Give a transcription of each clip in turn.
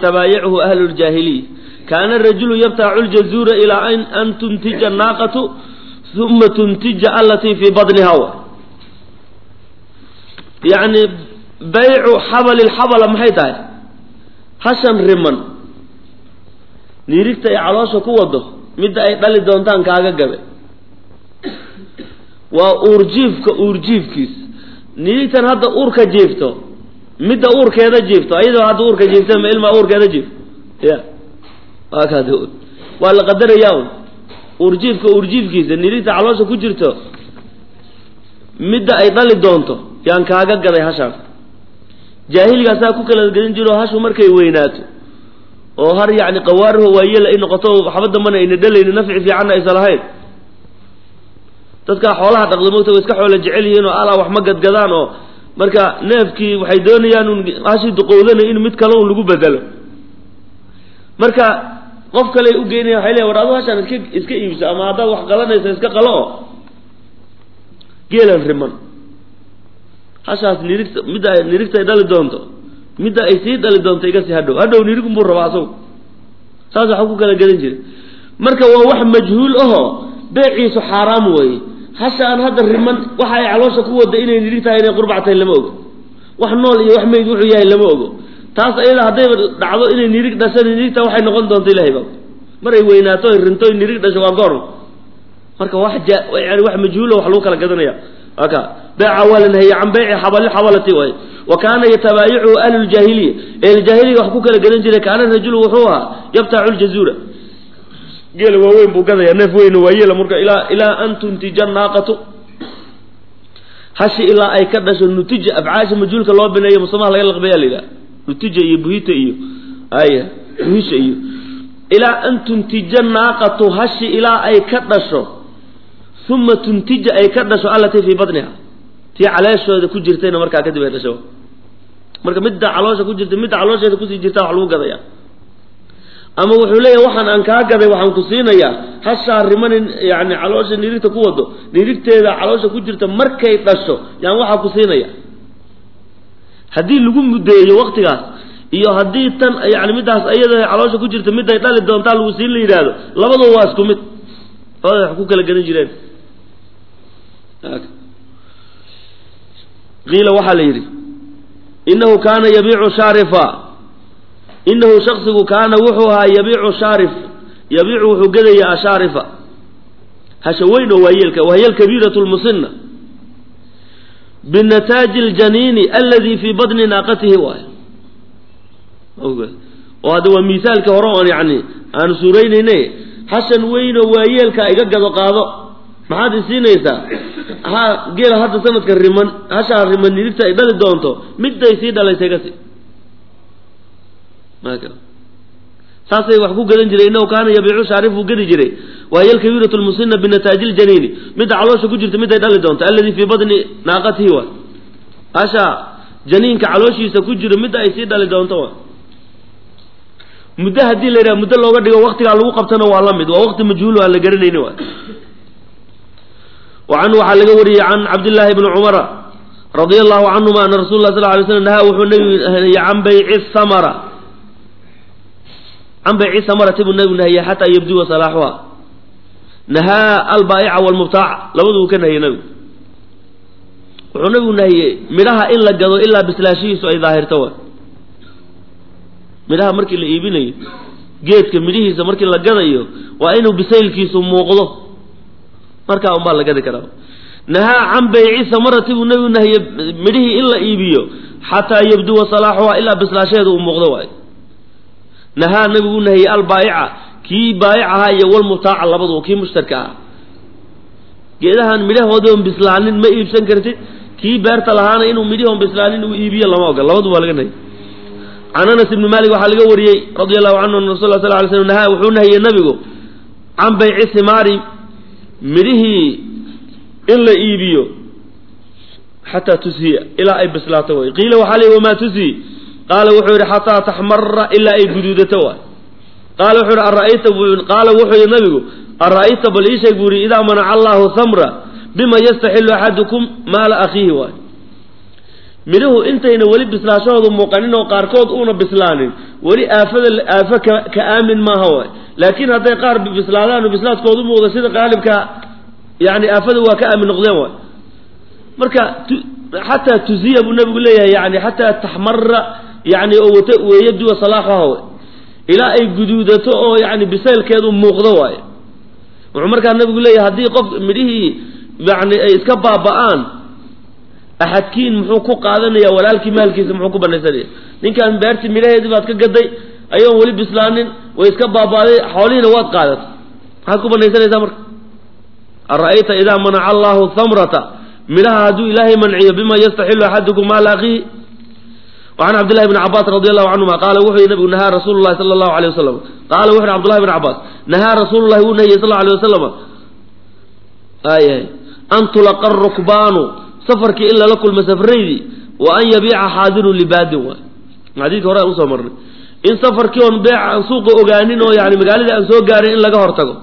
yatabaayachu ahlu ljaahiliya kaana rajulu yabtaacu ljazuura ilaa an tuntija naaqatu uma tuntija alatii fii badniha wa yacni baycu xabali lxabala maxay tahay hashan riman niirigta ay caloosha ku wado midda ay dhali doontaan kaaga gabe waa uurjiifka uurjiifkiis niirigtan hadda uurka jiifto midda uurkeeda jiifto ayadoo hadda uurka jiifta ma ilmaa uurkeeda jiifto ya waa kaad waa la qadarayaa un uurjiifka uurjiifkiisa niirigta caloosha ku jirto midda ay dhali doonto yaan kaaga gaday hashaan jaahilgaasaa ku kala gelin jiro hashu markay weynaato oo har yacni qawaariho waayela ay noqoto waxba dambana ayna dhalayni nafci fiicanna aysan lahayn dadkaa xoolaha dhaqda mogta way iska xoola jecel yihiin oo alaa wax ma gadgadaan oo marka neefkii waxay doonayaan un hashii duqowdana in mid kale un lagu bedelo marka qof kale ay u geynaya waxay leeya war adu hashaan iska iska iibso ama haddaad wax qalanaysa iska qalo oo geelan riman hashaas nirigta midda ay nirigta ay dhali doonto midda ay sii dhali doonto iga sii hadhow hadhow nirigun buu rabaa asagu saas waxa ku kala gelin jiray marka waa wax majhuul ahoo beeciisu xaaraam weeye hasha aan hadda riman waxa ay caloosha ku wada inay nirig tahay inay qurbac tahay lama ogo wax nool iyo wax meyd wuxuu yahay lama ogo taas ayada haddayba dhacdo inay nirig dhashan nirigta waxay noqon doonto ilahay ba maray weynaato ay rinto nirig dhasho waa goor marka wax ja yani wax majhuulo wax lagu kala gadanaya aka beeca waa la nahiyey can beyci xabali xabalati waay wa kaana yatabaayachu ahlu ljaahiliya ehljaahiliga wax ku kala gadan jiray kaana rajulu wuxuu ahaa yabtacu ljazuura geela waaweyn buu gadaya neef weyn waa yeela marka ilaa ilaa an tuntija naaqatu hashi ilaa ay ka dhasho nutija afcaasha majhuulka loo bineeyo musamaha laga laqbeeya la yidhaha nutija iyo buhita iyo aya buhisha iyo ilaa an tuntija naaqatu hashi ilaa ay ka dhasho uma tuntija ay ka dhasho allatii fii badniha tii caleeshooda ku jirtayna markaa kadib ay dhasho marka midda caloosha ku jirta midda caloosheeda kusii jirta wax lagu gadaya ama wuxuu leeyahay waxaan aan kaa gaday waxaan ku siinayaa hashaa rimanin yani caloosha nirigta ku wado nirigteeda caloosha ku jirta markay dhasho yaan waxaa ku siinaya haddii lagu muddeeyo waktigaas iyo haddii tan yani middaas ayada caloosha ku jirta miday dhali doontaa lagu siin la yidhaahdo labadaba waa isku mid labada wax ku kala gadan jireen qiila waxaa la yidhi inahu kaana yabiicu shaarifa inahu shaksigu kaana wuxuu ahaa yabiicu shaarif yabiicu wuxuu gadaya ashaarifa hasha weyn oo waayeelka wahiya alkabiiratu lmusina binataaji ljaniini aladi fii badni naaqatihi waay oo hadda waa misaalka hore oon yani aanu suuraynayne hashan weyn oo waayeelka iga gado qaado maxaad isiinaysaa ha geela hadda sanadka riman hashaa riman nirigta ay dhali doonto midday sii dhalaysa iga sii saasay wax ku gadan jiray inahu kaana yabiicu shaarif buu gadi jiray wahiya alkabiiratu lmusina binataaji ljaniini midda caloosha ku jirta midday dhali doonto alladii fii badni naaqatihi wa hasha janiinka calooshiisa ku jiro midda ay sii dhali doonto wa muddo haddii la yidhaha muddo looga dhigo waktigaa lagu qabtana waa la mid waa waqti majhuul aan la garanayni wa wa canhu waxaa laga wariyey can cabdillaahi bni cumara radia allahu canhuma ana rasul lah sal lay slam nahaa wuxuu nabigu nahiyey can bayci samara can bayci samarati buu nabigu nahiyey xataa yabduwa salaaxuha nahaa albaa'ica walmubtaaca labaduu ka nahiyey nabigu wuxuu nabigu nahiyey midhaha in la gado ilaa bislaashihiisu ay daahirto wa midhaha markii la iibinayo geedka midhihiisa markii la gadayo waa inuu bisaylkiisu muuqdo markaa unbaa la gadi karaa nahaa can bayci samarati buu nabigu nahiyey midhihii in la iibiyo xataa yabduwa salaaxuha ilaa bislaasheeda uu muuqdo waay nahaa nabigu nahiyey albaa'ica kii baayic ahaa iyo walmutaaca labadu kii mushtarka ahaa geedahan midhahoodon bislaanin ma iibsan kartid kii beerta lahaana inuu midhihoon bislaanin uu iibiyo lama ogol labadu waa laga nahiyey can anas ibni malik waxaa laga wariyey radia allahu canhu an rasul sal lay slm nahaa wuxuu nahiyey nabigu can bayci simaari midhihii in la iibiyo xataa tushiya ilaa ay bislaato way qiila waxaa leey wamaa tushi qaala wuxuu yihi xataa taxmara ilaa ay guduudato waay qaala wuxuu yihi ara'ayta qaala wuxuu yihi nabigu ara'ayta bal ii sheeg buu yihi idaa manaca allahu hamra bima yastaxilu axadukum maala akhiihi waay midhuhu intayna weli bislaashahoodu muuqanin oo qaarkood uuna bislaanin weli aafada aafo ka ka aamin maaha waay laakiin hadday qaar bislaadaan oo bislaadkoodu muuqda sida qaalibka yani aafada waa ka aamin noqdeen waay marka xataa tuziya buu nabigu leeyahay yani xataa taxmara yani oo wata weeyaduwa salaaxaha way ilaa ay guduudato oo yani bisaylkeedu muuqdo waaye wuxuu markaa nabigu leeyahay haddii qof midhihii yani ay iska baaba'aan axadkiin muxuu ku qaadanaya walaalkii maalkiisa muxuu ku banaysanaya ninkaan beertii midhaheedii baad ka gaday ayoon weli bislaanin way iska baaba'day xoolihiina waad qaadatay maxaad ku banaysanaysaa marka ara'ayta idaa manaca allahu thamrata midhaha hadduu ilaahay manciyo bima yastaxilu axadukum maala akhiihi وعن عبد الله بن عباس رضي الله عنهما قال وحي نبي نهى رسول الله صلى الله عليه وسلم قال وحي عبد الله بن عباس نهى رسول الله ونهي صلى الله عليه وسلم آية أن تلقى الركبان سفرك إلا لكل مسافريدي وأن يبيع حاضر لباد حديث هراء أوسى مرة إن سفرك ون بيع عن سوق أغانين يعني مقالة أن سوق غارين إلا قهر تقو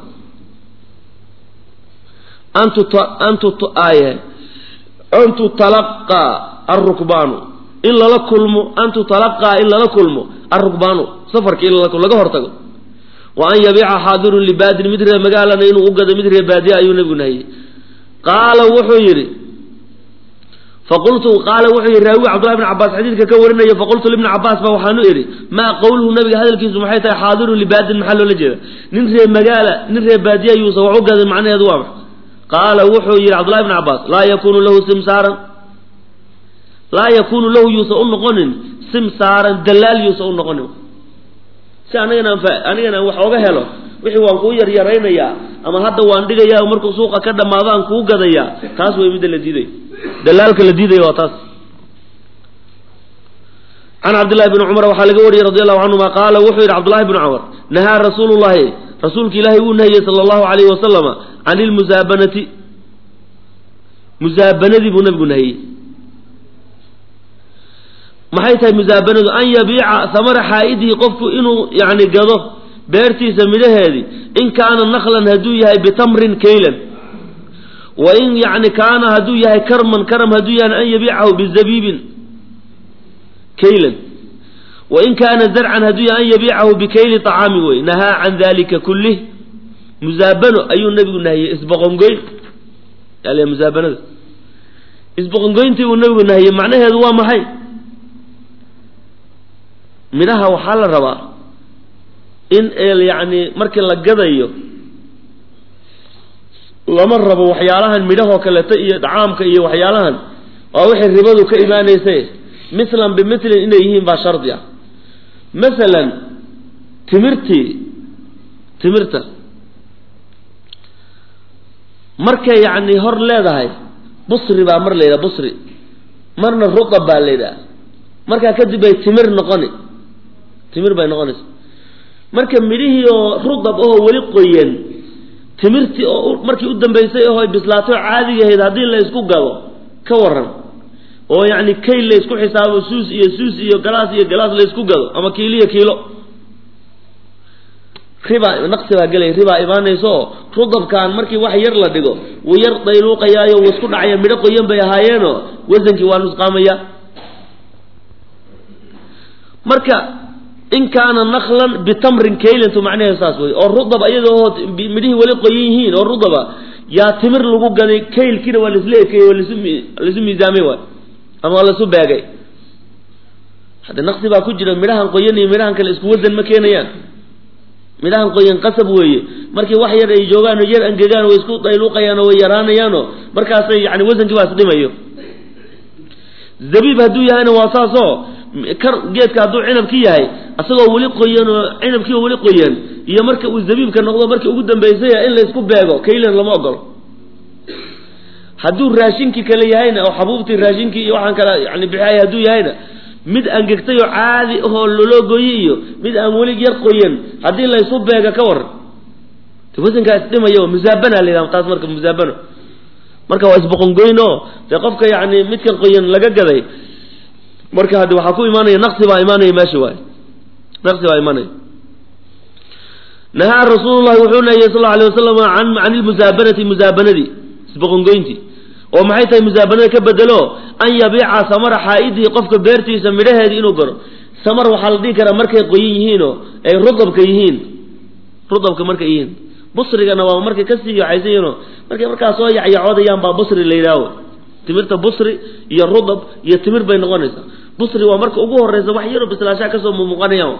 أن تت... أن تت... آية أن تتلقى الركبان in lala kulmo an tutalaqaa in lala kulmo arugbaanu safarka in laga hortago wa an yabiica xaadirun libaadin mid ree magaalana inuu u gado mid ree baadiya ayuu nabigu nahiyey qaala wuxuu yidhi faqultu qaala wuxuu yidhi raawi cabdullahi bn cabaas xadiidka ka warinaya faqultu libni cabaas ba waxaanu idhi maa qowluhu nabiga hadalkiisu maxay tahay xaadirun libaadin maxaa loola jeeda nin ree magaala nin ree baadiya yuusan wax u gadin macnaheedu waa max qaala wuxuu yidhi cabdullahi bn cabaas laa yakunu lahu simsaaran laa yakunu lahu yuusan u noqonin simsaaran dalaal yuusan u noqonin si anigana anigana aan wax oga helo wixii waan kuu yaryaraynayaa ama hadda waan dhigayaa markuu suuqa ka dhammaado aan kuu gadayaa taas way midda la diiday dalaalka la diidaya waa taas can cabdillahi bni cumar waxaa laga wariyey radi allahu canhuma qaala wuxuu yidhi cabdullahi bni cumar nahaa rasuulu llahi rasuulka ilaahay wuu nahiyey sala allahu alayhi wasalama can ilmusaabanati musaabanadii buu nabigu nahiyey maxay tahay musaabanadu an yabiica samara xaa'idihi qofku inuu yani gado beertiisa midhaheedii in kaana naklan hadduu yahay bitamrin kaylan wa in yani kaana hadduu yahay karman karam hadduu yahay an yabiicahu bizabiibin kaylan wa in kaana zarcan hadduu yahay an yabiicahu bikayli طacaami wey nahaa can dalika kulih musaabano ayuu nabigu nahiyey isboqongoyn musaabanada isboqongoyntii buu nabigu nahiyey macnaheedu waa maxay midhaha waxaa la rabaa in yacni markii la gadayo lama rabo waxyaalahan midhahoo kaleeto iyo dhacaamka iyo waxyaalahan waa wixii ribadu ka imaanaysa mithlan bimilin inay yihiin baa shardi ah masalan timirtii timirta markay yacni hor leedahay busri baa mar la yidhaha busri marna ruqab baa la yidhaha markaa kadib bay timir noqoni timir bay noqonaysa marka midhihii oo rudab oo weli qoyan timirtii oo markii u dambaysay oo ay bislaatay oo caadiga ahayd haddii la isku gado ka waran oo yacni kayl la isku xisaabo suus iyo suus iyo galaas iyo galaas la isku gado ama kiiliyo kiilo ribaa naqsi baa gelay ribaa imaanaysa oo rudabkan markii wax yar la dhigo wuu yar dayluuqayaayo wuu isku dhacaya midho qoyan bay ahaayeenoo wasankii waa nusqaamaya marka in kaana naklan bitamrin kaylantu macnaheedu saas wey oo rudab iyadoo midhihii weli qoyan yihiin oo rudaba yaa timir lagu gaday kaylkiina waa laisla ekeeyey waa lasu laisu miisaamay waay ama waa laisu beegay hadde naqsi baa ku jira midhahan qoyan iyo midhahan kale isku wadan ma keenayaan midhahan qoyan qasab weeye markii wax yar ay joogaan oo yar angegaan way isku dayluuqayaan oo way yaraanayaanoo markaasay yani wasankii baa isdhimayo zabiib hadduu yahayna waa saasoo kar geedka hadduu cinabki yahay asagoo weli qoyan oo cinabkii oo weli qoyan iyo marka uu zabiibka noqdo markii ugu dambaysaya in la isku beego kaylan lama ogolo hadduu raashinkii kale yahayna oo xabuubtii raashinkii iyo waxaan kale yani bixiyay hadduu yahayna mid angegtay oo caadi ahoo loloo gooye iyo mid aan weli yar qoyan haddii la isu beega ka waran wasankaa isdhimaya musaabana la yidhaha taas marka musaabano marka waa isboqongoyn oo dee qofka yani midkan qoyan laga gaday marka haddi waxaa ku imaanaya naqsi baa imaanaya meesha waay naqsi baa imaanaya nahaa rasuulu llahi wuxuu nahiyey sal alay wasalam an can ilmusaabanati musaabanadii isboqongoyntii oo maxay tahay musaabanada ka bedelo an yabiica samara xaa'idihi qofka beertiisa midhaheedii inuu garo samar waxaa la dhihi karaa markay qoyan yihiinoo ay rudabka yihiin rudabka markay yihiin busrigana waa markay kasii yaxaysan yihiinoo markay markaa soo yacyacoodayaan baa busri la yidhaaho timirta busri iyo rudab iyo timir bay noqonaysaa busri waa marka ugu horeysa wax yaroo bislaashaa kasoo mumuuqanayaan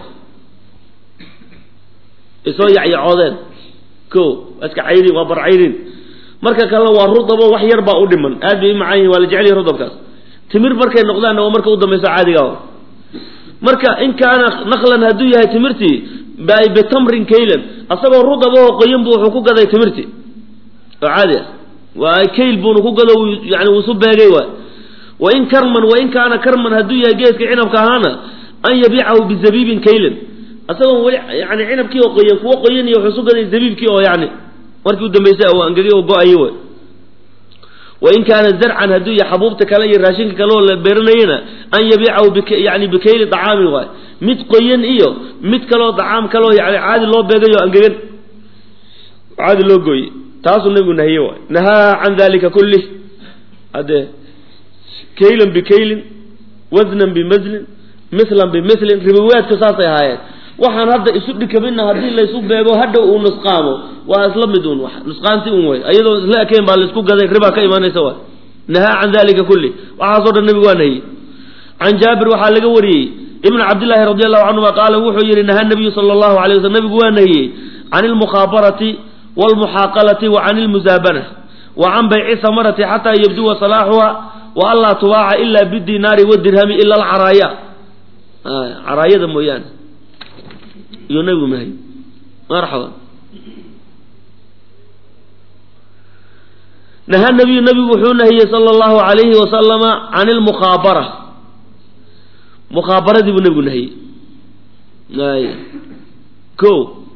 ay soo yacyacoodeen ko waa iska cayrin waa barcayrin marka kalena waa rudabo wax yar baa u dhiman aad bay u macaan yihin waa la jecel yahi rudabkaas timir markay noqdaanna waa marka u dambayso caadiga marka in kaana naqlan hadduu yahay timirtii bitamrin kaylan asagoo rudabahoo qoyan bu wuxuu ku gaday timirtii oo caadi ah waa kayl buuna ku gado yani wuusu beegay waay wain karman wain kaana karman hadduu yahay geedka cinabka ahaana an yabiicahu bizabiibin kaylan asagoo weli yani cinabkii oo qoyan kuwo qoyan iyo wuxuu su gaday zabiibkii oo yani markii u dambaysay oo angegay oo go-ayay way wain kaana zarcan hadduu yahay xabuubta kale iyo raashinka kale oo la beeranayana an yabiicahu yani bikayli dacaamin waay mid qoyan iyo mid kaleo dacaam kaleo yani caadi loo beegayo angegan caadi loo gooyey taasuu nabigu nahiye waay nahaa can dalika kulih haddee kaylan bikaylin wasnan bimazlin mithlan bimilin ribawaadka saasay ahaayeen waxaan hadda isu dhikabina haddii laysu beego hadhow uu nusqaamo waa isla mid un nusqaanti un way iyadoo isla ekeen baa laisku gaday ribaa ka imaanaysa waay nahaa can dalika kulli waxaasoo dhan nabigu waa nahiyey can jaabir waxaa laga wariyey ibn cabdillaahi radi allahu canhuma qaala wuxuu yihi nahaa nabiyu sala allahu alay waslm nabigu waa nahiyey can ilmukhaabarati walmuxaaqalati wa can ilmusaabana wa can bayci samarati xataa yabduwa salaaxuha wa anlaa tubaaca ila bidinaari wadirhami ila alcaraaya caraayada mooyaane iyo nabigu nahiy marxaba nahaa nabiyu nabigu wuxuu nahiyey sala allahu alayhi wasalama can ilmukhaabara mukhaabaradii buu nabigu nahiyey ay ko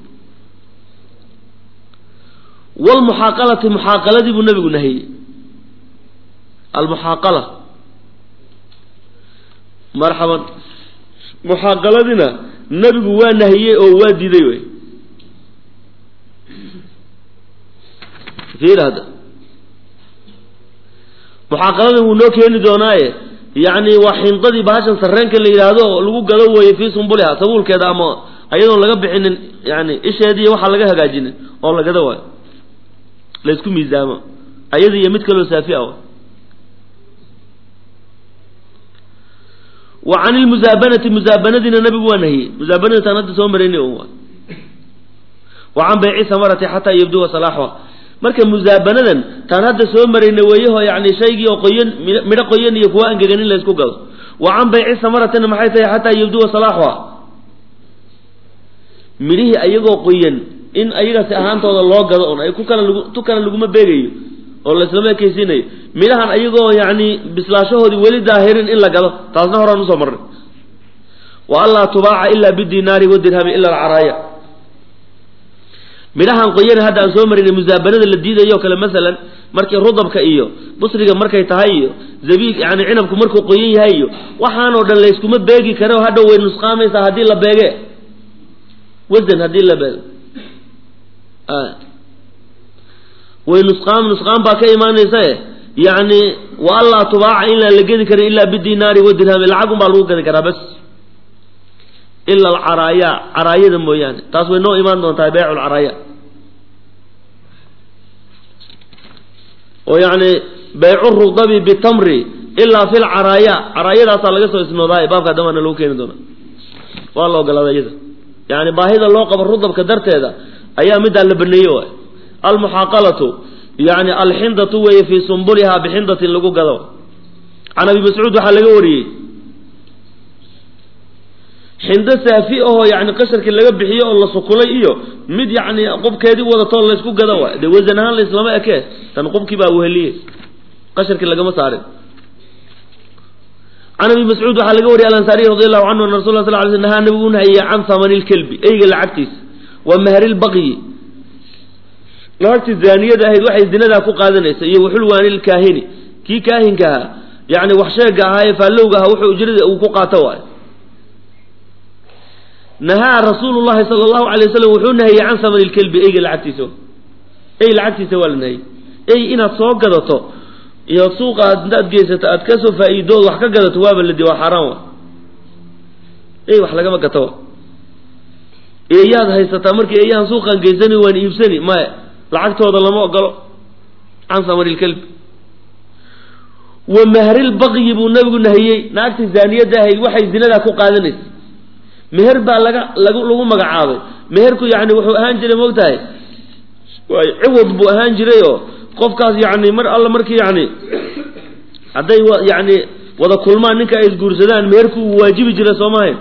wlmuxaaqalati muxaaqaladii buu nabigu nahiyey almuxaaqala marxaban muxaaqaladina nabigu waa nahiyey oo waa diiday wey fiir hadda muxaaqaladan wuu noo keeni doonaaye yacni waa xindadii bahashan sarreenka la yidhaahdo oo lagu gado weeye fii sumbuliha sabuulkeeda ama ayadoon laga bixinin yani isheediiy waxaa laga hagaajinin oo la gado waayo laysku miisaamo ayada iyo mid kaloo saafi ah wa can ilmusaabanati musaabanadiina nabigu waa nahiyey musaabanadi taan hadda soo maraynay un waa wa can bayci samarati xataa yabduwa salaaxuha marka musaabanadan taan hadda soo maraynay weeyaho yani shaygii oo qoyan midho qoyan iyo kuwa angegan in laysku gado wa can bayci samaratina maxay tahay xataa yabduwa salaaxuha midhihii ayagoo qoyan in ayagasi ahaantooda loo gado un ay ku kala lgu tu kale laguma beegayo oo laislama ekeysiinayo midhahan ayagoo yani bislaashahoodii weli daahirin in la gado taasna horaan usoo marnay wa anlaa tubaaca ila bidinaari wadirhami ila alcaraaya midhahan qoyana hadda aan soo marinay musaabanada la diidayo kale masalan markii rudabka iyo busriga markay tahay iyo zabiig yani cinabku markuu qoyan yahay iyo waxaanoo dhan layskuma beegi kare oo hadhow way nusqaamaysaa haddii la beege wasan haddii la beego way nusqaam nusqaan baa ka imaanaysa yani wa anlaa tubaaca inaan la gedi karin ilaa bidinaari wadirhami lacagun baa lagu gadi karaa bas ila alcaraaya caraayada mooyaane taas way noo imaan doontaa beycu lcaraaya oo yani baycu rudabi bitamri ilaa fi lcaraaya caraayadaasaa laga soo isnoodaay baabka damaana lagu keeni doona waa la ogolaada iyada yani baahida loo qabo rudabka darteeda ayaa middaa la baneeye waay almuxaaqalatu yani alxindatu weeye fii sumbulihaa bixindatin lagu gado can abi mascuud waxaa laga wariyey xindo saafi ahoo yani qasharkii laga bixiyo oo la sukulay iyo mid yani qubkeedii wadatoo laysku gado waay dee wasan ahaan laislama ekee tan qubkii baa weheliye qasharkii lagama saarin can abi mascuud waxaa laga wariyay alansaariy radi allahu canhu ana rasul sal ly sl nahaa nabigu nahayey can hamani lkelbi eyga lacagtiisa wa mahri lbaqyi lacagtii zaaniyada ahayd waxay zinadaa ku qaadanaysa iyo waxulwaani lkaahini kii kaahinka ahaa yani wax sheega ahaa ee faallowga ahaa wuxuu ujrada uu ku qaato waay nahaa rasuulu llahi sala allahu alay wasalam wuxuu nahiyey can samani lkelbi eyga lacagtiisa ey lacagtiisa waa la nahiyey ey inaad soo gadato iyo suuqa intaad geysato aad kasoo faa-iidood wax ka gadato waaba ladi waa xaaraan wa ey wax lagama gato wa eeyaad haysataa markii eeyahan suuqaan geysani waan iibsani maya lacagtooda lama ogolo can samarilkalbi wa mahril-baqyi buu nabigu nahiyey naagtii zaaniyadda ahayd waxay zinadaa ku qaadanaysa meher baa laga lag lagu magacaabay meherku yani wuxuu ahaan jiray moogtahay waay ciwad buu ahaan jiray oo qofkaas yani mar alla markii yani hadday yani wada kulmaan ninka ay isguursadaan meherku uu waajibi jiray soo mahayn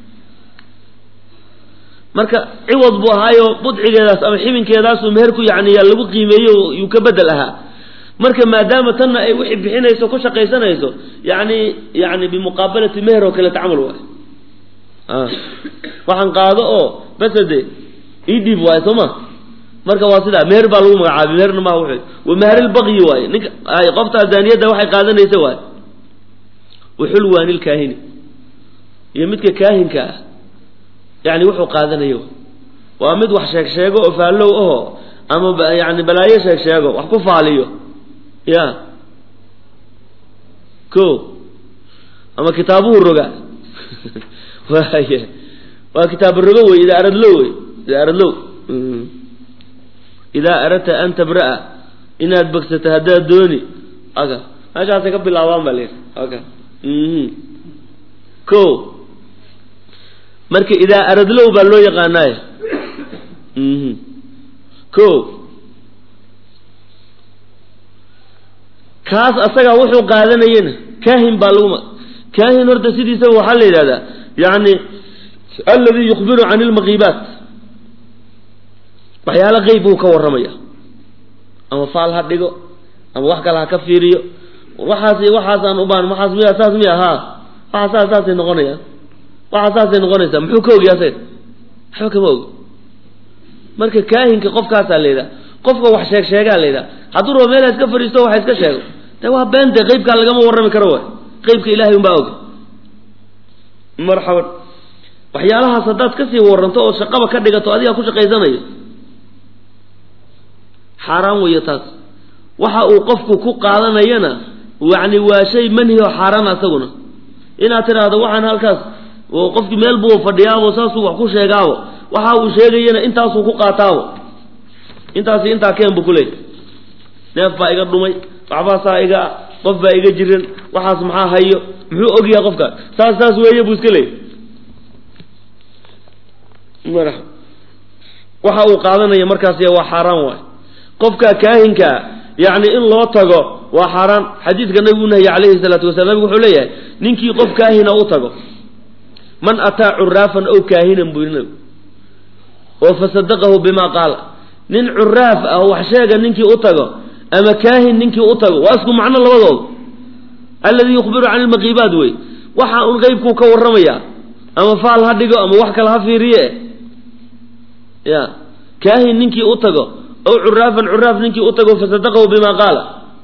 marka ciwad buu ahaayo budcigeedaas ama xibinkeedaasuu meherku yani yaa lagu qiimeeyey yuu ka bedel ahaa marka maadaama tanna ay wixii bixinayso ku shaqaysanayso yani yani bimuqaabalati meher oo kale tacamal waay waxaan qaado oo basade ii dhiib waayo soo ma marka waa sidaa meher baa lagu magacaabay meherna maha wuxuu wa maharilbaqyi waaye ninka qoftaa zaaniyadda waxay qaadanaysa waaye waxulwaanilkaahini iyo midka kaahinka ah yani wuxuu qaadanayo waa mid wax sheeg sheego oo faallow aho ama yani balaayo sheeg sheego wax ku faaliyo ya ko ama kitaabuhu roga waaya waa kitaab rogo wey idaa aradlo wey idaa aradlow idaa aradta an tabra'a inaad bogsato haddaad dooni aka meeshaasay ka bilaabaan baa layidhi aka ko marka idaa aradlow baa loo yaqaanaaye ko kaas asagaa wuxuu qaadanayena kaahin baa lagu kaahin horta sidiisaba waxaa la yidhahdaa yani alladii yukhbiru can ilmaqiibaat waxyaalo qeyb buu ka warramaya ama faal ha dhigo ama wax kale ha ka fiiriyo waxaas waxaasaan ubaan waxaas miya saas miya haa waxa saas saasay noqonayaan waxa saasay noqonaysaa muxuu ka ogiya asaga waxba kama ogo marka kaahinka qofkaasaa la yidhaha qofka wax sheeg sheegaa la yidhaha hadduu rabo meela iska fadhiisto waxa iska sheego de waa beente qeybkaa lagama warrami karo waay qeybka ilahay unbaa oga marxaban waxyaalahaas haddaad kasii waranto oo shaqaba ka dhigato adigaa ku shaqaysanayo xaaraan weeyo taas waxa uu qofku ku qaadanayana yani waa shay manhi oo xaaraan asaguna inaad tidhaahdo waxaan halkaas oo qofkii meel buu fadhiyaabo saasuu wax ku sheegaabo waxa uu sheegayana intaasuu ku qaataabo intaasi intaa keen buu kuleeyay neef baa iga dhumay waxbaasaa iga qof baa iga jiran waxaas maxaa hayo muxuu ogyahay qofkaas saas saas weeye buu iska leeyay waxa uu qaadanaya markaas waa xaaraan waay qofka kaahinkaa yacni in loo tago waa xaaraan xadiidka nabigu nahya calayhi salaatu wasalaam nabigu wuxuu leeyahay ninkii qof kaahina u tago man ataa curaafan ow kaahinan buu yidhi nabigu oo fasadaqahu bima qaala nin curaaf ah wax sheega ninkii u tago ama kaahin ninkii u tago waa isku macno labadooda alladii yukhbiru can ilmaqiibaat wey waxa un qeybkuu ka warramaya ama faal ha dhigo ama wax kale ha fiiriye ya kaahin ninkii u tago ow curaafan curaaf ninkii u tago fasadaqahu bima qaala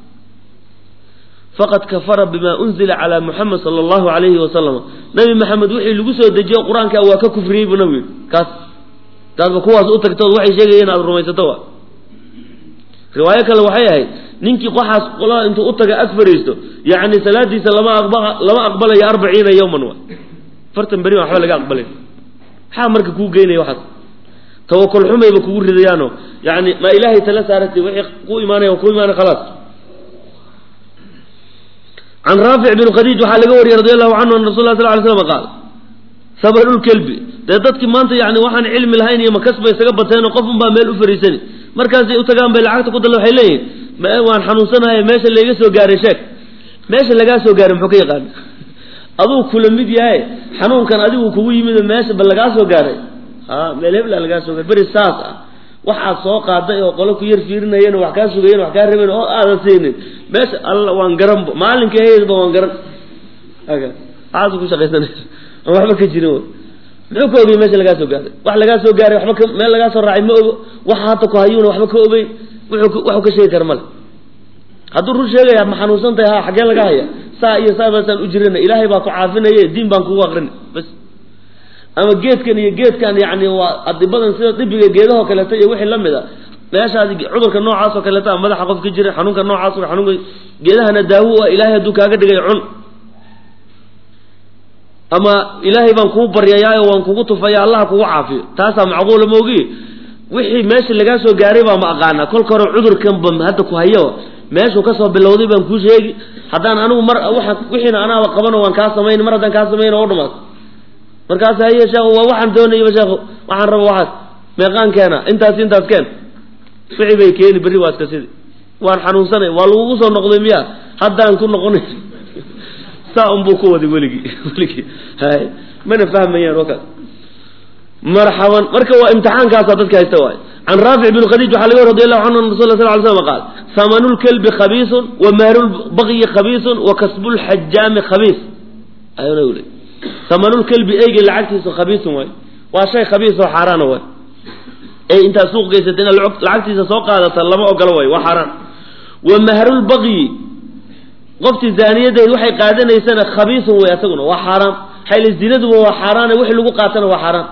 faqad kafara bima unzila calaa muxamed sala allahu alayhi wasalam nabi maxamed wixii lagu soo dejiyo qur-aanka waa ka kufriyey buu nabigu yidhi kaas taadba kuwaas u tagtood waxay sheegayeen aada rumaysato wa riwaayo kale waxay ahayd ninkii waxaas qolada intuu u taga ag fariisto yacni salaadiisa lama aqba lama aqbalayo arbaciina yawman wa fartan beri baan waxba laga aqbalay maxaa marka kuu geynaya waxaas tawakul xumayba kugu ridayaano yani ma ilaahay tala saarati wixii ku imaanaya ku imaanay khalaas can raafic bin khadiij waxaa laga wariyey radi allahu canhu an rasul lah sal ly slam qaal sabarulkelbi dee dadkii maanta yani waxaan cilmi lahayn iyo makas bay isaga bateenoo qof un baa meel u fariisani markaasay u tagaan bay lacagta ku dalla waxay leeyihin waan xanuunsanahay meesha layga soo gaaray sheeg meesha lagaa soo gaaray muxuu ka yaqaana aduu kula mid yahay xanuunkan adigu kugu yimid meesha ba lagaa soo gaaray ha meel hebla lagaa soo gaaray beri saas ah waxaad soo qaaday oo qolo ku yar fiirinayeen wax kaa sugayen wax kaa rabeen oo aadan siinin meesha alla waan garan maalinka heydba waan garan waxaas ku shaqaysanaysa aan waxba ka jirin muxuu ka ogay meesha lagaa soo gaaray wax lagaa soo gaaray waxba ka meel lagaa soo raacay ma ogo waxa hadda ku hayuuna waxba ka ogeyn wuxuu waxuu ka sheegi kara male hadduu run sheegaya ma xanuunsan tahay ha xaggee laga haya saa iyo saa baasaan u jirana ilaahay baa ku caafinaye diin baan kugu aqrini bas ama geedkan iyo geedkan yani waa adibadan sida dibiga geedahoo kaleeto iyo wixii lamid a meeshaadi cudurka noocaas oo kaleeta madaxa qof ka jira xanuunka noocaas oo xanuunka geedahana daawo ah ilaahay hadduu kaaga dhigay cun ama ilaahay baan kuu baryayaayo waan kugu tufaya allah kugu caafiyo taasaa macquula maogi wixii meesha lagaa soo gaaray baa ma aqaana kolka hore cudurkan ba hadda ku hayo meeshuu kasoo bilowday baan kuu sheegi haddaan anigu mar waa wixiina anaaba qabano waan kaa samayn mar haddaan kaa samayn oo dhamaad markaas haye sheekhu waa waxaan doonayaba sheekhu waxaan raba waxaas meeqaan keena intaas intaas keen wixii bay keeni berri waa iska sidi waan xanuunsanay waa lagugu soo noqday miya haddaan ku noqonay saa unbuu ku waday weligii weligii hay mana fahmayaan oo kale marxaban marka waa imtixaankaasa dadka haysta waay can raafic bin khadiij waxaa laga radi allahu canhu an rasul sal ly slam qaal samanu lkelbi khabiisun wa mahrulbaqyi khabiisun wa kasbulxajaami khabiis ayuna uli samanulkelbi eyga lacagtiisu khabiisun waay waa shay khabiis oo xaaraana waay ey intaad suuq geysata inaad lacagtiisa soo qaadata lama ogolo waay waa xaaraan wa mahrulbaqyi qoftii zaaniyadeed waxay qaadanaysana khabiisun way asaguna waa xaaraan xayla zinaduba waa xaaraane wixii lagu qaatana waa xaaraan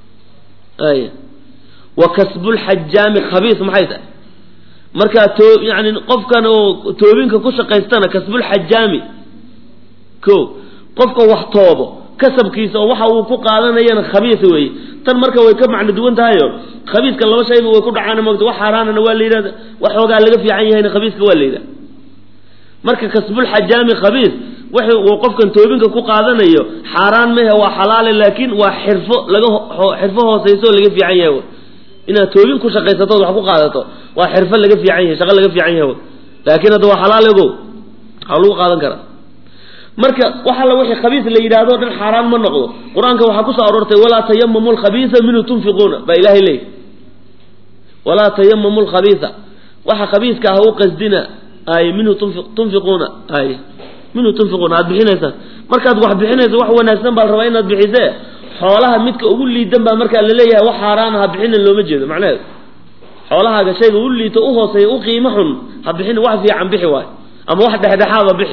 ay wa kasbulxajaami khabiis maxay tahay markaa too yani qofkan oo toobinka ku shaqaystana kasbulxajaami ko qofka wax toobo kasabkiisa oo waxa uu ku qaadanayana khabiis weeye tan marka way ka macno duwan tahayo khabiiska laba shayba way ku dhacaan mogta wax xaaraanana waa la yidhahda wax xoogaa laga fiican yahayna khabiiska waa la yidhahda marka kasbulxajaami khabiis wixi uu qofkan toobinka ku qaadanayo xaaraan mehe waa xalaale laakiin waa xirfo laga xirfo hooseyso oo laga fiican yahay inaad toobin ku shaqaysatood wax ku qaadato waa xirfo laga fiican yahay shaqo laga fiican yahay laakiin hadda waa xalaal ogow waxaa lagu qaadan karaa marka wax alla wixii khabiis la yidhaahdo dhan xaaraan ma noqdo qur-aanka waxaa kusoo aroortay walaa tayamamu lkhabiisa minhu tunfiquuna baa ilaahay leeyay walaa tayamamu lkhabiisa waxa khabiiska ah u qasdina ay minhu tunfiquuna ay minhu tunfiquuna aad bixinaysaan markaad wax bixinayso wax wanaagsan baa la rabaa inaad bixisee xoolaha midka ugu liidan baa markaa laleeyahay wax xaaraan ha bixinin looma jeedo macnaheedu xoolahaaga shayga u liito u hooseeya u qiimo xun ha bixinin wax fiican bixi waayo ama wax dhexdhexaada bixi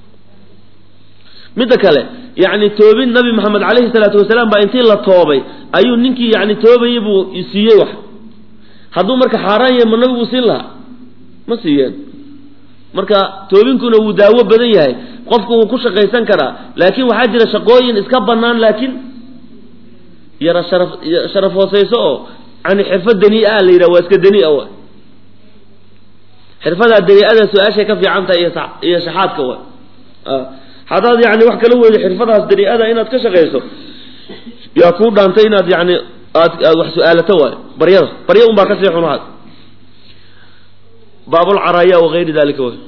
midda kale yani toobin nabi maxamed calayhi salaatu wasalaam baa intii la toobay ayuu ninkii yani toobayay buu siiyey wax hadduu marka xaaraan yahay ma nabigu siin lahaa ma siiyeen marka toobinkuna wuu daawo badan yahay qofku wuu ku shaqaysan karaa laakiin waxaa jira shaqooyin iska banaan laakiin yara sharaf sharaf hooseyso oo yani xirfad danii-a la yidhaha waa iska danii-a wa xirfadaa danii-ada su-aashay ka fiican tahay iyo iyo shaxaadka wa haddaad yani wax kala weydo xirfadaas danii-ada inaad ka shaqayso yaa kuu dhaantay inaad yani aad aad wax su-aalato waayo baryada barya un baa kasii xun had baabulcaraaya wagayri dalika w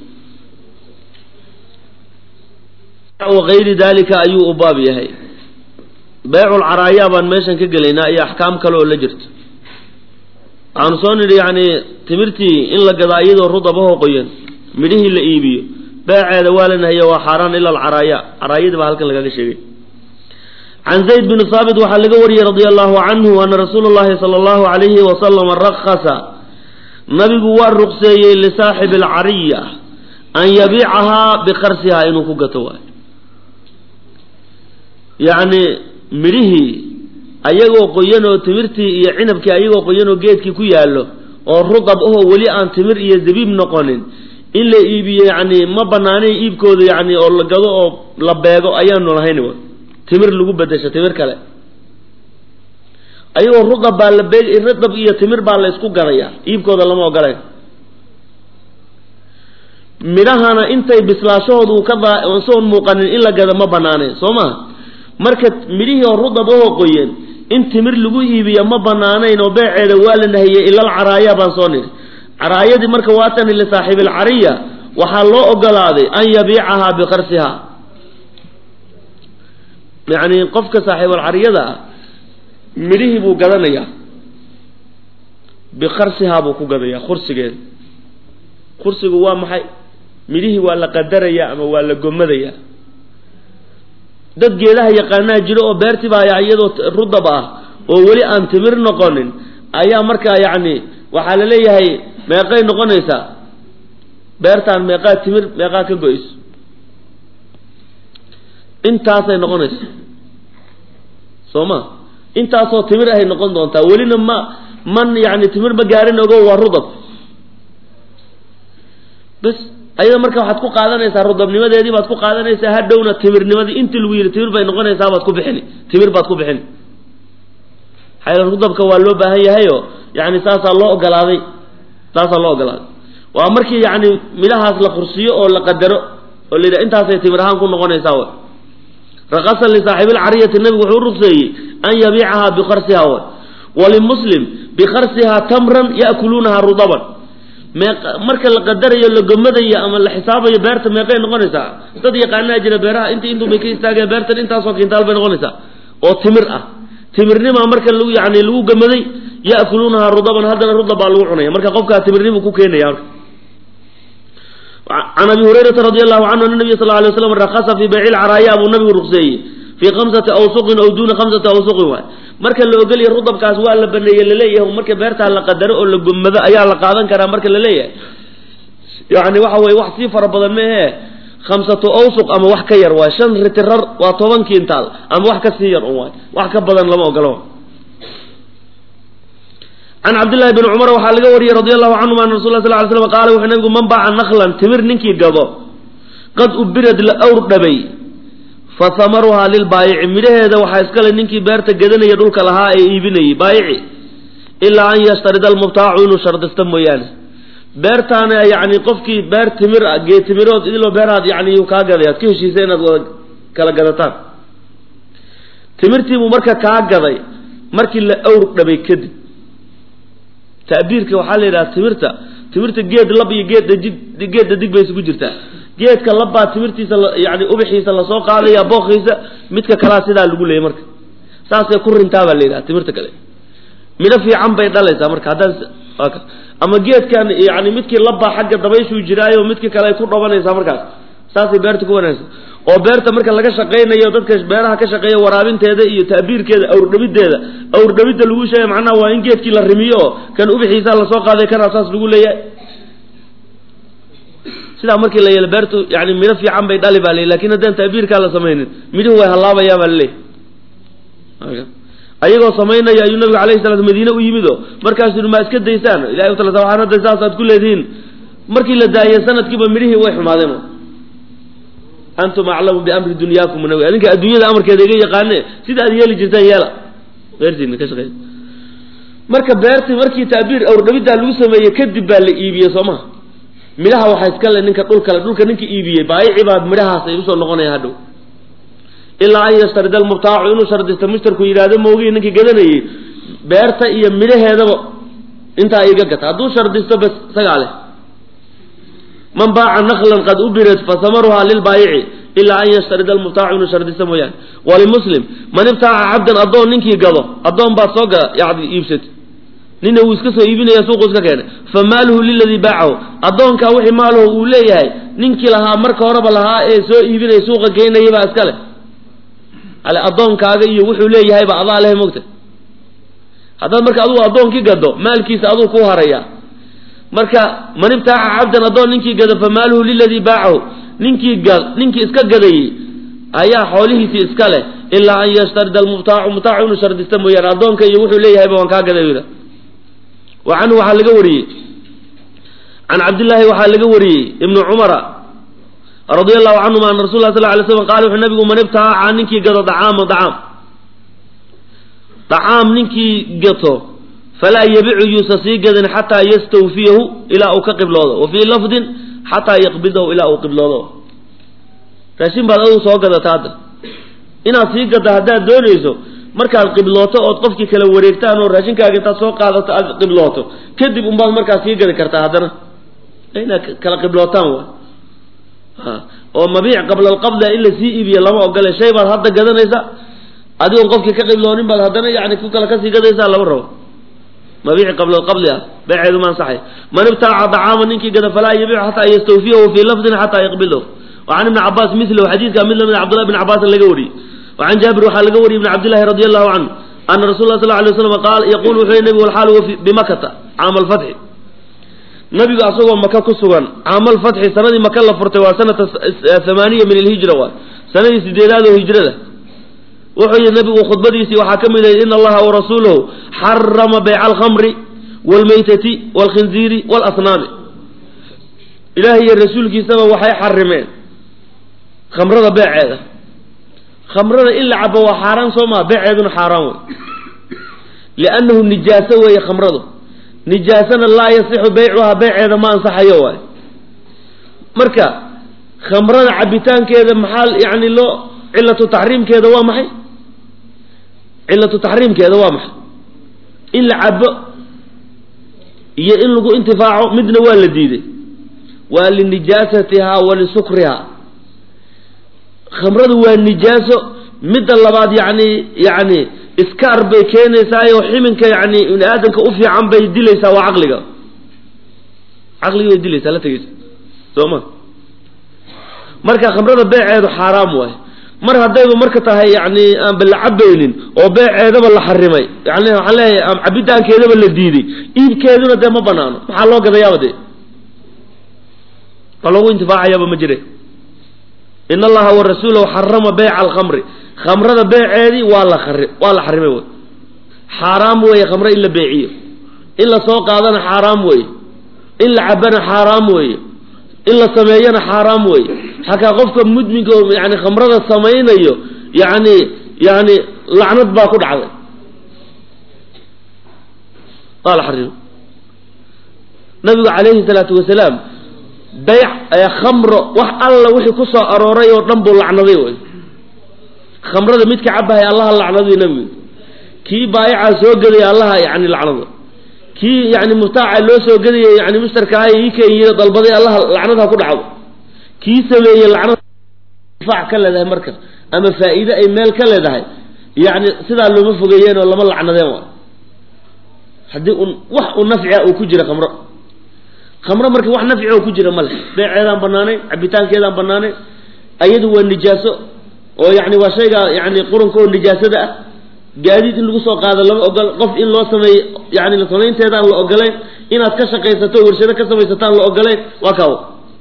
wagayri dalika ayuu u baab yahay beyculcaraaya baan meeshan ka gelaynaa iyo axkaam kale oo la jirto waxaanu soo nidhi yani timirtii in la gadaa iyadoo rudabahoo qoyan midhihii la iibiyo beeceeda waa la nahiya waa xaaraan ila alcaraaya caraayadii baa halkan lagaga sheegay can zayd bn haabit waxaa laga wariyey radia allahu canhu ana rasuula llahi sala allahu alayhi wasalama rakasa nabigu waa ruqseeyey lisaaxibi alcariya an yabiicahaa bikarsihaa inuu ku gato waayo yacni midhihii ayagoo qoyan oo timirtii iyo cinabkii ayagoo qoyan oo geedkii ku yaallo oo rudab ahoo weli aan timir iyo zabiib noqonin in la iibiyo yacni ma banaanay iibkooda yacni oo la gado oo la beego ayaanu lahayn w timir lagu bedesho timir kale ayagoo rudab baa la beeg rudab iyo timir baa la isku gadaya iibkooda lama ogolayn midhahana intay bislaashahoodu ka soon muuqanin in la gado ma banaanayn soo maha marka midhihii oo rudab ahoo qoyan in timir lagu iibiyo ma banaanayn oo beeceeda waa la nahiyey ilal caraaya baan soo nidhi caraayadii marka waatani lisaaxibi alcariya waxaa loo ogolaaday an yabiicahaa bikarsihaa yacni qofka saaxiibalcariyada ah midhihii buu gadanayaa bikarsihaa buu ku gadayaa kursigeeda kursigu waa maxay midhihii waa la qadarayaa ama waa la gomadayaa dad geedaha yaqaanaa jiro oo beertii baa iyadoo rudab ah oo weli aan timir noqonin ayaa markaa yacni waxaa la leeyahay meeqay noqonaysaa beertaan meeqaa timir meeqaa ka go-ayso intaasay noqonaysa soo ma intaasoo timir ahay noqon doontaa welina ma man yani timir ma gaarin ogo waa rudab bas ayada marka waxaad ku qaadanaysaa rudabnimadeedii baad ku qaadanaysaa hadhowna timirnimadii intii lagu yidhi timir bay noqonaysaa baad ku bixini timir baad ku bixini xayla rudabka waa loo baahan yahayo yani saasaa loo ogolaaday saasaa loo ogolaaday waa markii yani midhahaas la qursiyo oo la qadaro oo la yidhaha intaasay timir ahaan ku noqonaysaa w raqasa lisaaxibilcariyati nabigu wuxuu u rugseeyey an yabiicahaa bikarsiha w walimuslim bikarsihaa tamran ya'kuluunaha rudaban mee marka la qadarayo la gomadayo ama la xisaabayo beerta meeqay noqonaysaa dad yaqaanaa jira beeraha inta intuu bay ka istaageen beertan intaasoo kintaal bay noqonaysaa oo timir ah timirnimaa marka lagu yani lagu gamaday ya'kuluunaha rudaban haddana rudab baa lagu cunaya marka qofkaa timirnimu ku keenaya marka can abi hurayrata radi allahu canhu ana nabiya sal lla alay waslam rakasa fii bayci lcaraaya buu nabigu rugseeyey fii khamsati awsuqin aw duuna khamsati awsuqin waay marka la ogolya rudabkaas waa la baneeye laleeyahay marka beertaa la qadaro oo la gomado ayaa la qaadan karaa marka la leeyahay yani waxa weye wax sii fara badan meehe khamsatu awsuq ama wax ka yar waay shan ritirar waa toban kintaal ama wax ka sii yar un waay wax ka badan lama ogolo can cabdillahi bni cumar waxaa laga wariyey radi allahu canhuma ana rasul sal ly slam qaala wuxuu nabigu man baaca naklan timir ninkii gado qad ubirad la awr dhabay fa hamaruhaa lilbaayici midhaheeda waxaa iskale ninkii beerta gadanaya dhulka lahaa ee iibinayay baayici ilaa an yashtarida almubtaacu inuu shardista mooyaane beertaana yani qofkii beer timir ah gee timirood idiloo beerahaad yani yuu kaa gaday aad ka heshiisa inaad wada kala gadataan timirtiibuu marka kaa gaday markii la awr dhabay kadib ta'biirka waxaa la yidhaha timirta timirta geed lab iyo geed dajig geed dadig bay isugu jirtaa geedka labbaa timirtiisa yani ubixiisa lasoo qaadaya bookiisa midka kalaa sidaa lagu leeyay marka saasay ku rintaa baa la yidhaha timirta kale midho fiican bay dhalaysaa marka haddaan ama geedkan yani midkii labbaa xagga dabayshuu jiraayo midkii kale ay ku dhabanaysaa markaas saasay beerta ku wanaagsan oo beerta marka laga shaqaynayo dadka beeraha ka shaqeeya waraabinteeda iyo ta'biirkeeda awrdhabideeda awrdhabidda lagu sheegay macnaha waa in geedkii la rimiyo oo kan ubixiisa lasoo qaaday kana saas lagu leeyahay sidaa markii la yeelo beertu yani midho fiican bay dhali baa le lakin haddaan ta'biirkaa la samaynin midhuhu way hallaabayaa baa laleeyahy ayagoo samaynaya ayuu nabigu alayhi salatu madiine u yimid oo markaasuu yidhi maa iska daysaan ilahay utala waxaan hadda saas aad ku leedihiin markii la daayay sanadkiiba midhihii way xumaadeen antum aclamu biamri dunyaakum nabi adinka adduunyada amarkeeda iga yaqaane sida aad yeeli jirtaan yeela beertiina ka shaqeey marka beertii markii taabiir awrdhabiddaa lagu sameeyey kadib baa la iibiyey soo maha midhaha waxaa iska le ninka dhulkale dhulka ninka iibiyey baayici baa midhahaas ay usoo noqonayaan hadhow ilaa an yashtarida almubtaacu inuu shardisto mushtarku yidhaahdo moogiyi ninkii gadanayey beerta iyo midhaheedaba intaa iga gata hadduu shardisto bas isagaa leh man baaca naklan qad ubirat fasamaruhaa lilbaayici ilaa an yashtarida almubtaacu inuu shardisto mooyaane walimuslim man ibtaaca cabdan addoon ninkii gado addoon baad soo gada yani iibsatay nina wuu iska soo iibinaya suuqu iska keenay fa maaluhu liladii baacahu addoonkaa wixii maaluhu uu leeyahay ninkii lahaa marka horeba lahaa ee soo iibinaya suuqa geynayay baa iska leh ale addoonkaaga iyo wuxuu leeyahayba adaa leh mogta haddaad marka adugu addoonkii gado maalkiisa aduu ku haraya marka man ibtaaca cabdan addoon ninkii gado fa maaluhu liladii baacahu ninkii ga ninkii iska gadayey ayaa xoolihiisii iska leh ilaa an yashtarida almubtaacu mubtaacu inuu shardista mooyaane addoonka iyo wuxuu leeyahayba waan kaa gaday yidha wa canhu waxaa laga wariyey can cabdillaahi waxaa laga wariyey ibnu cumara radia allahu canhuma ana rasul lah sal lay slam qala wuxuu nabigu man ibtaaca ninkii gado dacaama dacaam dacaam ninkii gato falaa yabicu yuusa sii gadin xataa yastawfiyahu ilaa uu ka qibloodo wa fii lafdin xataa yaqbidahu ilaa uu qibloodo raashin baad adigu soo gadata hadda inaad sii gadda haddaad doonayso markaad qiblooto ood qofkii kala wareegtaan oo raashinkaaga intaad soo qaadato aad qiblooto kadib unbaad markaas sii gadi kartaa haddana inaad kala qiblootaan wa oo mabiic qabla alqabda in la sii iibiyo lama ogole shay baad hadda gadanaysa adigoon qofkii ka qibloonin baad haddana yani ku kale kasii gadaysaa lama rabo mabiici qabla alqabdi ah beeceedu ma ansaxay man ibtaaca dacaama ninkii gada falaa yabiicu xataa yastawfiyahu fii lafdin xataa yaqbidahu wacan ibni cabaas milahu xadiidka mid lamid cabdullahi bn cabaasin laga wariyey wacan jaabir waxaa laga wariyey ibn cabdillahi radi allahu canhu ana rasul lah sal lay waslam qaal yaqul wuxuu yhi nabigu alxaal huwa bimakata caama alfatxi nabigu asagoo maka ku sugan caamal fatxi sanadii maka la furtay waa sanata hamaaniya min alhijra waay sanadii sideedaad oo hijrada wuxuu yihi nabigu khudbadiisii waxaa ka mid ahayd in allaha warasuulahu xarama bayca alkhamri waalmaytati waalkhinziiri waalasnaami ilaahay iyo rasuulkiisaba waxay xarimeen khamrada beeceeda khamrada in la cabo waa xaaraan soo maa beeceeduna xaaraan wey liannahu nijaaso weeye khamradu nijaasana laa yasixu beycuhaa beyceeda ma ansaxayo waay marka khamrada cabitaankeeda maxaa yani loo cilatu taxriimkeeda waa maxay cilatu taxriimkeeda waa maxay in la cabo iyo in lagu intifaaco midna waa la diiday waa linijaasatihaa wa lisukrihaa khamradu waa nijaaso midda labaad yani yani iskaar bay keenaysaa oo ximinka yani ibni aadamka u fiican bay dilaysaa waa caqliga caqligi bay dilaysaa la tegeysa soo ma marka khamrada beeceedu xaaraam waay mar haddayba marka tahay yani aanba la cabaynin oo beeceedaba la xarimay yani waxaan leeyahay cabitaankeedaba la diiday iibkeeduna dee ma banaano maxaa loo gadayaaba dee waa loogu intifaacayaaba ma jire in allaha wa rasuulahu xarama beyca alkhamri khamrada beeceedii waa la ari waa la xarimay wey xaaraam weeye khamre in la beeciyo in la soo qaadana xaaraam weeye in la cabana xaaraam weeye in la sameeyana xaaraam weeye xakaa qofka mudminka oo yani khamrada samaynayo yani yani lacnad baa ku dhacday waa la xarimay nabigu calayhi salaatu wasalaam bayc khamro wax alla wixii ku soo arooray oo dhan buu lacnaday wey khamrada midka cabahay allaha lacnaday nabigu kii baayicaa soo gadaya allaha yani lacnado kii yani mubtaaca loo soo gadaya yani mushtarkaha ii kenyida dalbaday allaha lacnadha ku dhacdo kii sameeyey lacnad difaac ka leedahay marka ama faa'iide ay meel ka leedahay yani sidaa looma fogeeyeen oo lama lacnadeen wa haddii un wax u nafcia uu ku jira khamro khamro marka wax nafci oo ku jira male beeceedaan banaanayn cabitaankeedaan banaanayn ayadu waa nijaaso oo yani waa shayga yani qurunka oo nijaasada ah gaadiid in lagu soo qaado lama ogol qof in loo sameeyo yani samaynteedaan la ogolayn inaad ka shaqaysato o warshado ka samaysataan la ogolayn waa kaawo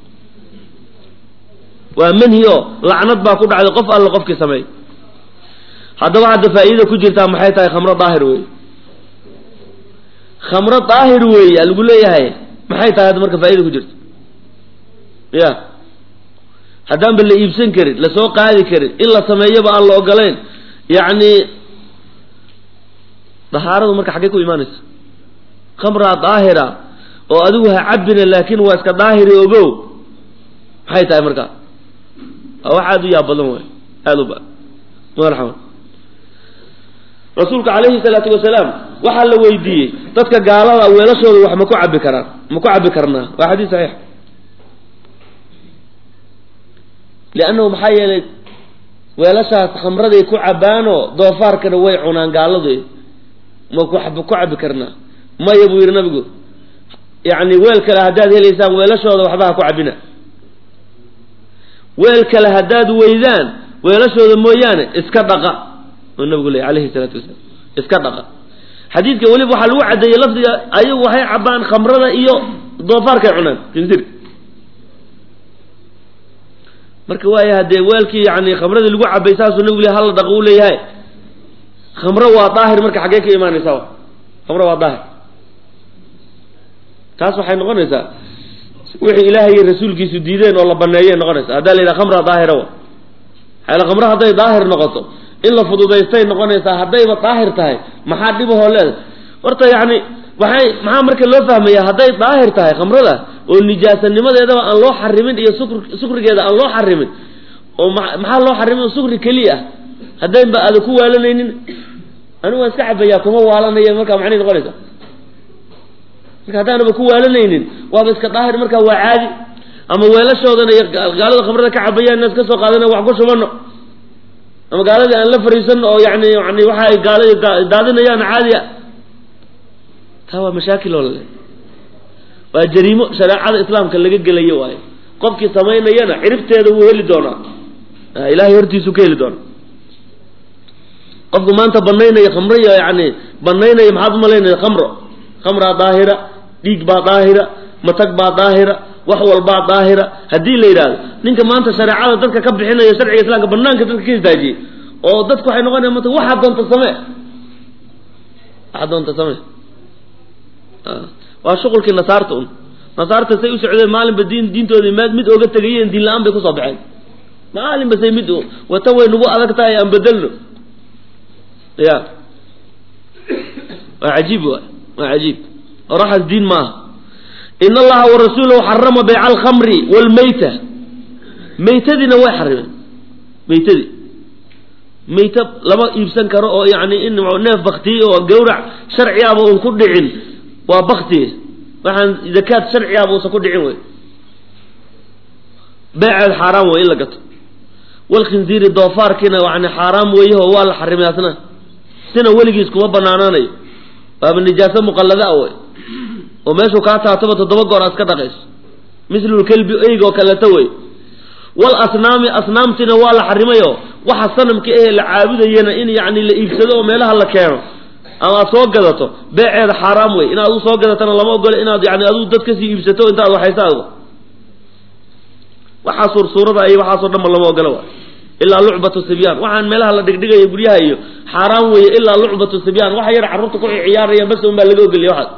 waa manhi oo lacnad baa ku dhacday qof alla qofkii sameey haddaba hadda faa'iidada ku jirtaa maxay tahay khamro daahir wey khamro daahir weeye lagu leeyahay maxay tahay hadda marka faaida ku jirto ya haddaanba la iibsan karin lasoo qaadi karin in la sameeyoba aan la ogolayn yacni dahaaradu marka xaggey ku imaanaysa khamraa daahira oo adigu ha cabina laakin waa iska daahiri ogow maxay tahay marka waa wax aada u yaab badan way aada u ba marxaba rasuulka calayhi salaatu wasalaam waxaa la weydiiyey dadka gaalada weelashooda wax ma ku cabi karaan ma ku cabi karnaa waa xadiis saxiix liannahu maxaa yeelay weelashaas khamraday ku cabaanoo doofaarkana way cunaan gaaladu ma ku ku cabi karnaa maya buu yidhi nabigu yacni weel kale haddaad helaysaan weelashooda waxba ha ku cabina weel kale haddaad weydaan weelashooda mooyaane iska dhaqa oo nabigu ley alayhi salaatu wasalaam iska dhaqa xadiidka weliba waxaa lagu caddeeyey lafdiga ayagu waxay cabaan khamrada iyo doofaarkay cunaan kinzir marka waaya haddee weelkii yani khamradii lagu cabay saasuu nabigu le hala dhaqo u leeyahay khamro waa daahir marka xaggee ka imaanaysaa khamro waa daahir taas waxay noqonaysaa wixii ilaahay iyo rasuulkiisu diideen oo la baneeyay noqonaysa haddaa la yidhaha khamra daahira wa xayla khamro hadday daahir noqoto in la fududaystay noqonaysaa haddayba daahir tahay maxaa dhibahoo leedahay horta yacni waxay maxaa marka loo fahmaya hadday daahir tahay khamrada oo nijaasanimadeedaba aan loo xarimin iyo sukr sukrigeeda aan loo xarimin oo ma maxaa loo xarimin sukri keliya ah haddaynba aada ku waalanaynin anigu waan iska cabayaa kuma waalanaya markaa macnay noqonaysa marka haddaanaba ku waalanaynin waaba iska daahir markaa waa caadi ama weelashoodana iyo gaalada khamrada ka cabayaan inaad ka soo qaadana wax ku shubano ama gaaladii aan la fariisano oo yani yani waxa ay gaaladi daadinayaan caadi a taa waa mashaakil oo lale waa jariimo shareecada islaamka laga gelayo waayo qofkii samaynayana ciribteeda wuu heli doonaa ilahay hortiisuu ka heli doonaa qofku maanta banaynaya khamro iyo yani banaynaya maxaad umalaynaya khamro khamraa daahira dhiig baa daahira matag baa daahira wax walbaa daahira haddii la yidhahdo ninka maanta shareecada dadka ka bixinaya sharciga islaamka banaanka dadka ka istaajiyey oo dadku waxay noqonaya mata waxaad doonta samee waxaad doonta samee waa shuqulkii nasaarta un nasaarta say u socdeen maalinba diin diintoodii m mid oga tegayeen diin la-aan bay kusoo baxeen maalinba say mid wata way nagu adag tahay aan bedelno ya waa cajiib waay waa cajiib oraxaas diin maaha in allaha warasuulahu xarama bayca alkhamri wlmayta maytadiina way xarimeen maytadii mayta lama iibsan karo oo yani in neef baktiye oo gawrac sharci aba uun ku dhicin waa baktiye waxaan zakaad sharci aba uusan ku dhicin wey beeceed xaaraam wey in la gato walkhinziiri doofaarkiina yani xaaraam weeyaho waa la xarimay asna sina weligiis kuma banaanaanayo waaba nijaaso muqallada a wey oo meeshuu kaa taataba toddoba goor aad ka dhaqayso mislulkelbi eyg oo kaleeto wey wal asnaami asnaamtina waa la xarimayo waxa sanamka ehe la caabudayana in yani la iibsado oo meelaha la keeno ama aad soo gadato beeceeda xaaraam wey inaad adu soo gadatana lama ogolo inaad yani aduu dad kasii iibsato intaad waxaysa adgo waxaa suursuurada iyo waxaasoo dhanba lama ogolo wa ilaa lucbatu sibyaan waxaan meelaha la dhigdhigayo guryaha iyo xaaraam weeye ilaa lucbatu sibyaan waxa yar carruurta ku ciyaaraya bas un baa laga ogeliya waxaas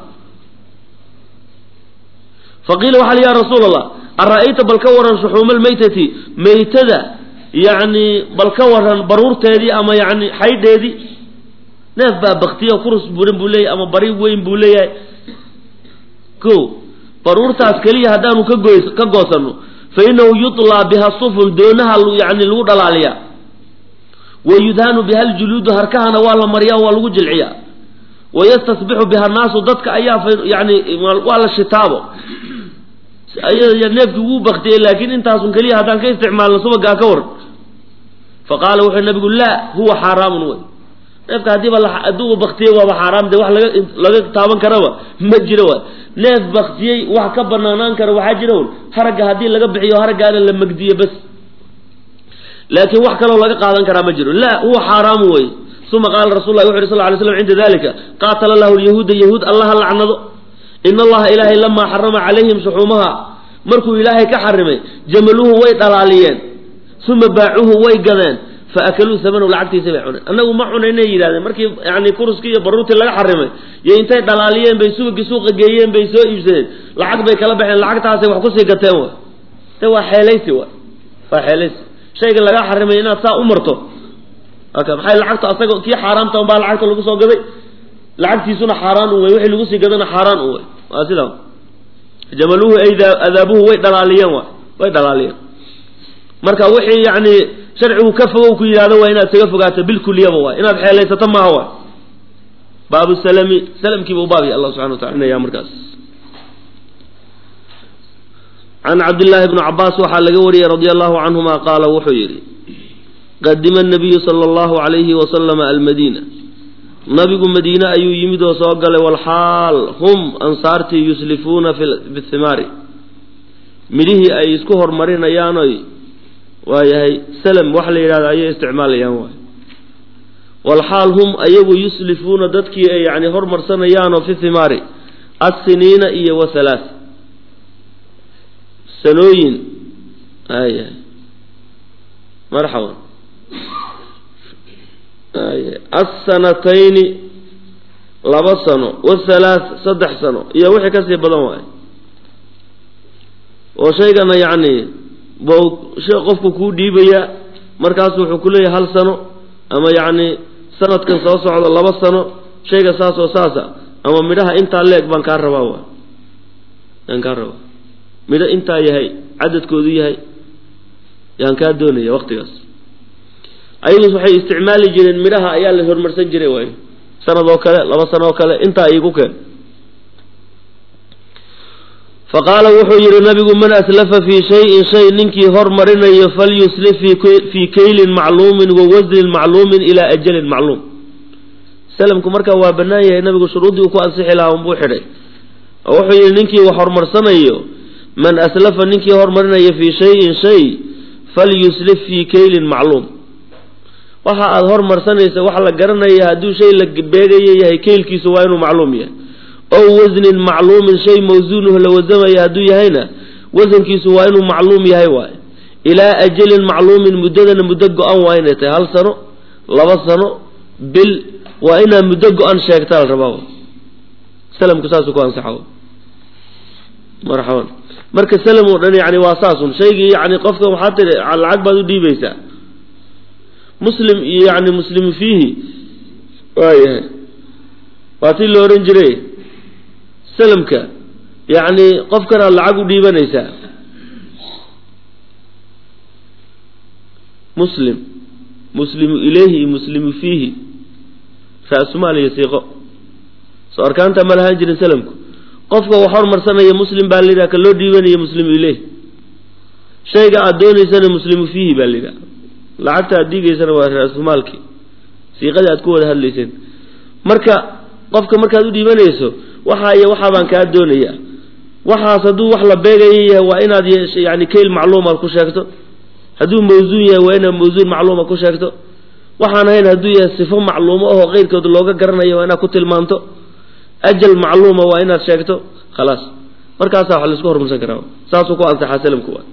faqiila waxa li ya rasuul allah ara-ayta bal ka waran shuxuuma almaytati maytada yacni bal ka waran baruurteedii ama yani xaydheedii neef baa baktiyo kurus buran buu leeyahay ama bari weyn buu leeyahay ko baruurtaas keliya haddaanu ka goy ka goosano fa inahu yutlaa biha sufun doonaha yani lagu dhalaaliyaa wa yudhanu biha aljuluudu harkahana waa la mariyaa waa lagu jilciyaa wayastasbixu biha naasu dadka ayaa yani waa la shitaabo neefkii wuu baktiyey laakiin intaasun keliya haddaan ka isticmaalno subagaa ka waran fa qaala wuxuu nabigu laa huwa xaaraamun wey neefka haddiiba hadduuba baktiyey waaba xaaraam de wax laga laga taaban karaba ma jiro waay neef baktiyey wax ka banaanaan kara waxaa jira un haragga haddii laga bixiyo haraggaana la magdiyo bas laakiin wax kaloo laga qaadan karaa ma jiro laa huwa xaaraamu wey uma qaala rasul lah wuxu yhi sal ly slam cinda dalika qaatala lahu lyahuuda yahuud allaha lacnado in allaha ilaahay lamaa xarama calayhim shuxuumaha markuu ilaahay ka xarimay jamaluhu way dhalaaliyeen uma baacuhu way gadeen fa akaluu samanow lacagtiisa bay cuneen annagu ma cunaynay yidhahdeen markii yani kuruskii iyo baruurtii laga xarimay iyo intay dhalaaliyeen bay subagii suuqa geeyeen bay soo iibsadeen lacag bay kala baxeen lacagtaasay wax kusii gateen wa de waa xeelaysi wa waa xeelaysi shayga laga xarimay inaad saa u marto maxay lacagta asaga kii xaaraamta unbaa lacagta lagu soo gaday lacagtiisuna xaaraan un wey wixii lagu sii gadana xaaraan un wey waa sidaa jamaluhu ay adaabuhu way dhalaaliyeen wa way dhalaaliyeen marka wixii yani sharcigu ka fogow ku yidhahdo waa inaad isaga fogaato bilkuliyaba waay inaad xeelaysato maaha waay baabu salami salamkiiba u baabya allah subxana wa tala inaya markaas can cabdillaahi bni cabaas waxaa laga wariyey radia allahu canhuma qaala wuxuu yidhi qadima nabiyu sala allahu calayhi wasalama almadiina nabigu madiine ayuu yimid oo soo galay walxaal hum ansaartii yuslifuuna bihimaari midhihii ay isku hormarinayaanoy waayahay salam wax la yidhahdo ayay isticmaalayaan waay walxaal hum ayagu yuslifuuna dadkii ay yani hormarsanayaanoo fi himaari assiniina iyo wa halaat sanooyin ayahay marxaban asanatayni laba sano wathalaat saddex sano iyo wixii kasii badan waayo oo shaygana yacni bo shay qofku kuu dhiibaya markaasu wuxuu ku leeyahay hal sano ama yacni sanadkan soo socda laba sano shayga saas oo saasa ama midhaha intaa leeg baan kaa rabaa waay yaan kaa rabaa midho intaa yahay cadadkoodu yahay yaan kaa doonaya waqtigaas ayagus waxay isticmaali jireen midhaha ayaa la hormarsan jiray waay sanad oo kale laba sano oo kale intaa iigu keen fa qaala wuxuu yidhi nabigu man aslafa fii shayin shay ninkii hormarinayo falyuslif fii kaylin macluumin wa wasnin macluumin ilaa ajalin macluum salamku markaa waa bannaan yahay nabigu shuruuddii uu ku ansixi lahaa unbuu xidhay oo wuxuu yidhi ninkii wax hormarsanayo man aslafa ninkii hormarinayo fii shayin shay falyuslif fii kaylin macluum waxa aada hormarsanaysa wax la garanaya hadduu shay la beegayo yahay keylkiisu waa inuu macluum yahay ow wasnin macluumin shay mawsuunuhu la wasamaya hadduu yahayna wasankiisu waa inuu macluum yahay waaye ilaa ajalin macluumin muddadana muddo go-an waa inay tahay hal sano laba sano bil waa inaad muddo go-an sheegtaa la rabaa salamku saasuu ku ansaxa marxaban marka salam oo dhan yani waa saasun shaygii yani qofka waxaa tiri lacag baad u dhiibaysaa muslim iyo yani muslimu fiihi waayahay waa tii la ohan jiray salamka yacni qofkanaad lacag u dhiibanaysaa muslim muslimu ilayhi iyo muslimu fiihi ra-sumaal iyo siiqo soo arkaanta ma lahaan jirin salamku qofka wax hormarsanaya muslim baa layidhaha ka loo dhiibanaya muslimu ileyh shayga aada doonaysana muslimu fiihi baa layidhaha lacagta aad dhiigaysana waa ra-sumaalkii siiqadii aad ku wada hadlayseen marka qofka markaad u dhiibanayso waxaa iyo waxaa baan kaa doonaya waxaas hadduu wax la beegaya yahay waa inaad yani kayl macluumaad ku sheegto hadduu mawsuun yahay waa inaad mawsuun macluuma ku sheegto waxaan ahayn hadduu yahay sifo macluumo ahoo keyrkood looga garanayo waa inaad ku tilmaanto ajal macluuma waa inaad sheegto khalaas markaasaa wax laisku hormarsan karaa saasuu ku ansaxaa salamku waa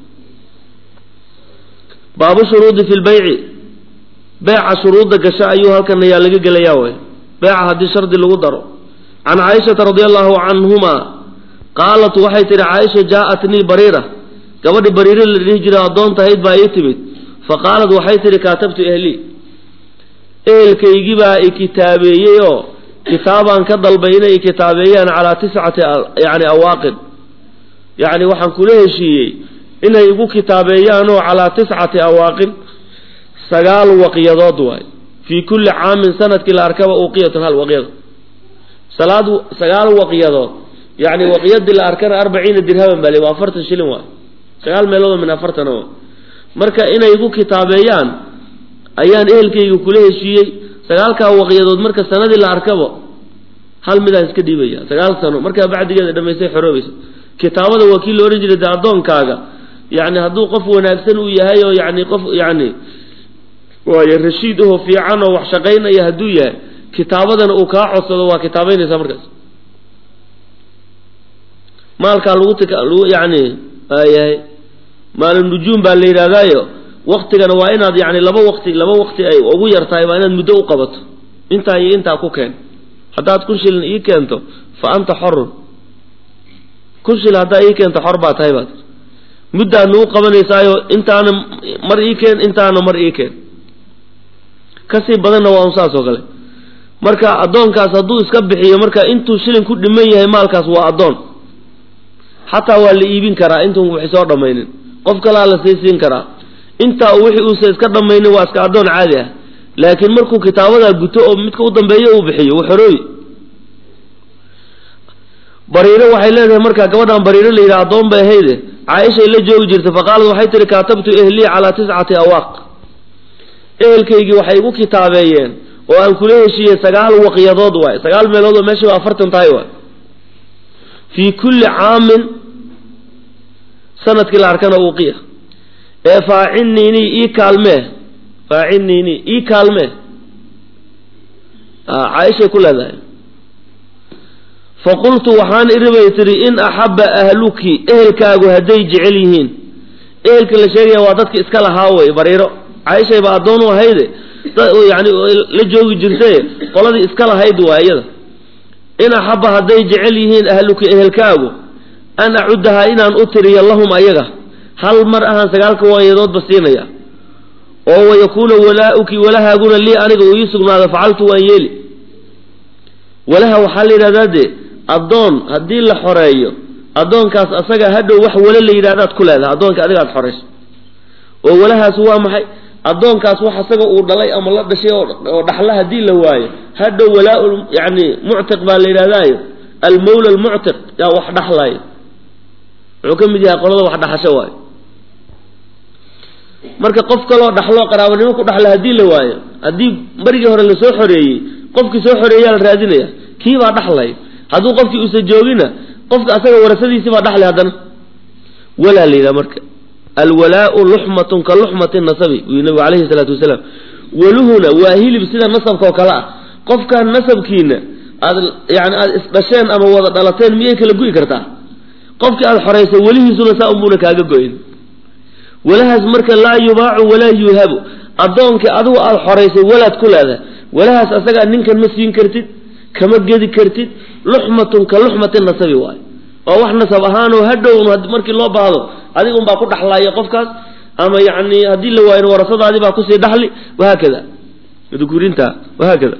baabu shuruudi fi lbayci beeca shuruudda gasha ayuu halkan ayaa laga gelayaa way beeca haddii shardi lagu daro can caaishata radi allahu canhuma qaalat waxay tihi caaisha jaa-atnii bariira gabadhi bariiro la dhihi jiray addoontahayd baa ii timid fa qaalat waxay tihi kaatabtu ehlii ehelkaygii baa i kitaabeeyey oo kitaabaan ka dalbay inay i kitaabeeyaan calaa tiscati yani awaaqid yacni waxaan kula heshiiyey inay igu kitaabeeyaanoo calaa tiscati awaaqin sagaal waqyadood waay fii kulli caamin sanadkii la arkaba uqiyatun hal waqyado salaad sagaal waqyadood yacni waqyadii la arkana arbaciina dirhaman baa le waa afartan shilin waay sagaal meeloodoo min afartan oo marka inay igu kitaabeeyaan ayaan ehelkayga kula heshiiyey sagaalkaa waqyadood marka sanadii la arkabo hal midaan iska dhiibaya sagaal sano markaa bacdigeeda dhamaystay xoroobaysa kitaabada waa kii la odhan jiray dee addoonkaaga yani hadduu qof wanaagsan uu yahay oo yani qof yani waayo rashiid aho fiican oo wax shaqaynaya hadduu yahay kitaabadana uu kaa codsado waa kitaabeynaysaa markaas maalkaa lagu t yani waayahay maalu nujuum baa la yidhahdaayo waktigana waa inaad yani laba waqti laba waqti ay ugu yar tahay waa inaad muddo u qabato intaa iyo intaa ku keen haddaad kun shilin ii keento fa anta xorun kun shil haddaa ii keento xor baa tahay baad muddaadna u qabanaysaayo intaana mar ii keen intaana mar ii keen kasii badanna waa un saas oo kale marka addoonkaas hadduu iska bixiyo marka intuu shilin ku dhiman yahay maalkaas waa addoon xataa waa la iibin karaa intuun wixi soo dhammaynin qof kalaa la sii siin karaa intaa wixii uusa iska dhammaynin waa iska addoon caadi ah laakiin markuu kitaabadaa guto oo midka u dambeeyo uu bixiyo wuu xorooyi bariiro waxay leedahay markaa gabadhan bariiro la yidhaha addoon bay ahayde caaishay la joogi jirtay faqaalad waxay tihi kaatabtu ehlii calaa tiscati awaaq ehelkaygii waxay igu kitaabeeyeen oo aan kula heshiiyey sagaal waqyadood waay sagaal meelood oo meesha waa afartan tahay waay fii kulli caamin sanadkii la arkana uuqiya ee faacinniinii ii kaalmee faacinniinii ii kaalmee caaishay ku leedahay faqultu waxaan iribay tihi in axabba ahluki ehelkaagu hadday jecel yihiin ehelka la sheegaya waa dadka iska lahaa wey bariiro caaishay baa addoon u ahayde yani la joogi jirtaye qoladii iska lahayd waa iyada in axabba hadday jecel yihiin ahluki ehelkaagu an acuddahaa inaan u tiriyo lahum ayaga hal mar ahaan sagaalka waayadoodba siinaya oo wayakuuna walaa-uki walahaaguna lii aniga uu ii sugnaado facaltu waan yeeli walaha waxaa la yidhahdaa dee addoon haddii la xoreeyo addoonkaas asaga hadhow wax wale la yidhahdaad ku leedahay addoonka adiga ad xorayso oo walahaas waa maxay addoonkaas wax asaga uu dhalay ama la dhashay oo dhaxla haddii la waayo hadhow walaa yani muctiq baa la yidhahdaayo almawla almuctiq yaa wax dhaxlaayo wuxuu ka mid yahay qolada wax dhaxasho waayo marka qof kaloo dhaxlo qaraabanimo ku dhaxla haddii la waayo haddii marigii hore lasoo xoreeyey qofkii soo xoreeyaa la raadinaya kii baa dhaxlay hadduu qofkii uusa joogina qofka asaga warasadiisii baa dhaxlay haddana walaa la yidhaha marka alwalaau luxmatun ka luxmati nasabi wuu nabigu calayhi salaatu wasalaam waluhuna waa hilib sida nasabka oo kale ah qofkan nasabkiina aad yani aada isdhasheen ama wada dhalateen miyay kala gu'i kartaa qofkii aada xoraysay welihiisuna saa unbuuna kaaga go-in walahaas marka laa yubaacu walaa yuhabu addoonkii adigu aada xoraysay walaad ku leedahay walahaas asagaa ninkan ma siin kartid kama gedi kartid luxmatun ka luxmati nasabi waayo waa wax nasab ahaanoo hadhown markii loo baahdo adiga unbaa ku dhaxlaaya qofkaas ama yani haddii la waayo warasadaadii baa kusii dhaxli wahaakada dukurinta wahaakada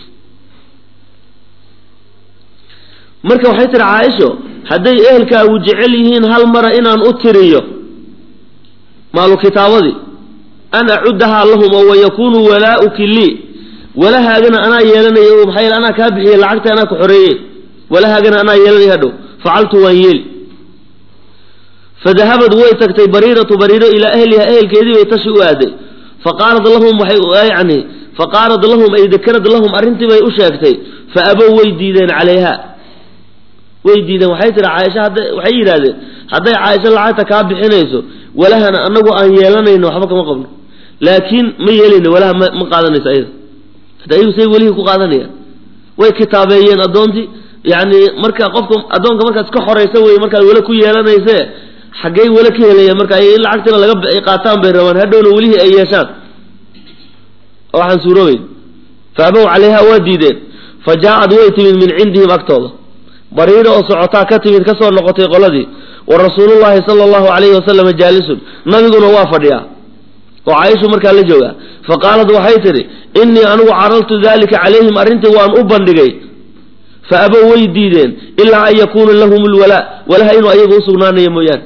marka waxay tiri caaisho hadday ehelkaagu jecel yihiin hal mara inaan u tiriyo maalu kitaabadii an acuddahaa lahum oo wayakunu walaauki lii walahaagana anaa yeelanaya o maxaa yeele anaa kaa bixiyey lacagta anaa ku xoreeyey walahaagana anaa yeelanaya hadhow facaltu waan yeeli fadahabad way tagtay bariiratu bariiro ilaa ahliha ehelkeedii bay tashi u aaday faqaalad lahum waxay yani faqaalad lahum ay dakarad lahum arrintii bay u sheegtay fa abow way diideen calayha way diideen waxay tihi caaisha hadda waxay yidhahdeen hadday caaisho lacagta kaa bixinayso walahana anagu aan yeelanayno waxba kama qabno laakiin ma yeelayno walaha ma ma qaadanayso ayada hadda ayagu say welihii ku qaadanayaan way kitaabeeyeen addoontii yani marka qofka addoonka markaad iska xoraysa wey markaad wele ku yeelanayse xaggey wele ka helaya marka ay lacagtina laga ay qaataan bay rabaan hadhowna welihii ay yeeshaan waxaan suuroobeyn fa abow calayha waa diideen fa jaa-ad way timid min cindihim agtooda bariiro oo socotaa ka timid ka soo noqotay qoladii wa rasuulullahi sala allahu calayhi wasalama jaalisun nabiguna waa fadhiyaa oo caaishu markaa la joogaa fa qaalad waxay tidhi innii anigu caraltu dalika calayhim arrintii waan u bandhigay fa abow way diideen ilaa an yakuuna lahum lwalaa walaha inuu ayaga usugnaanayo mooyaane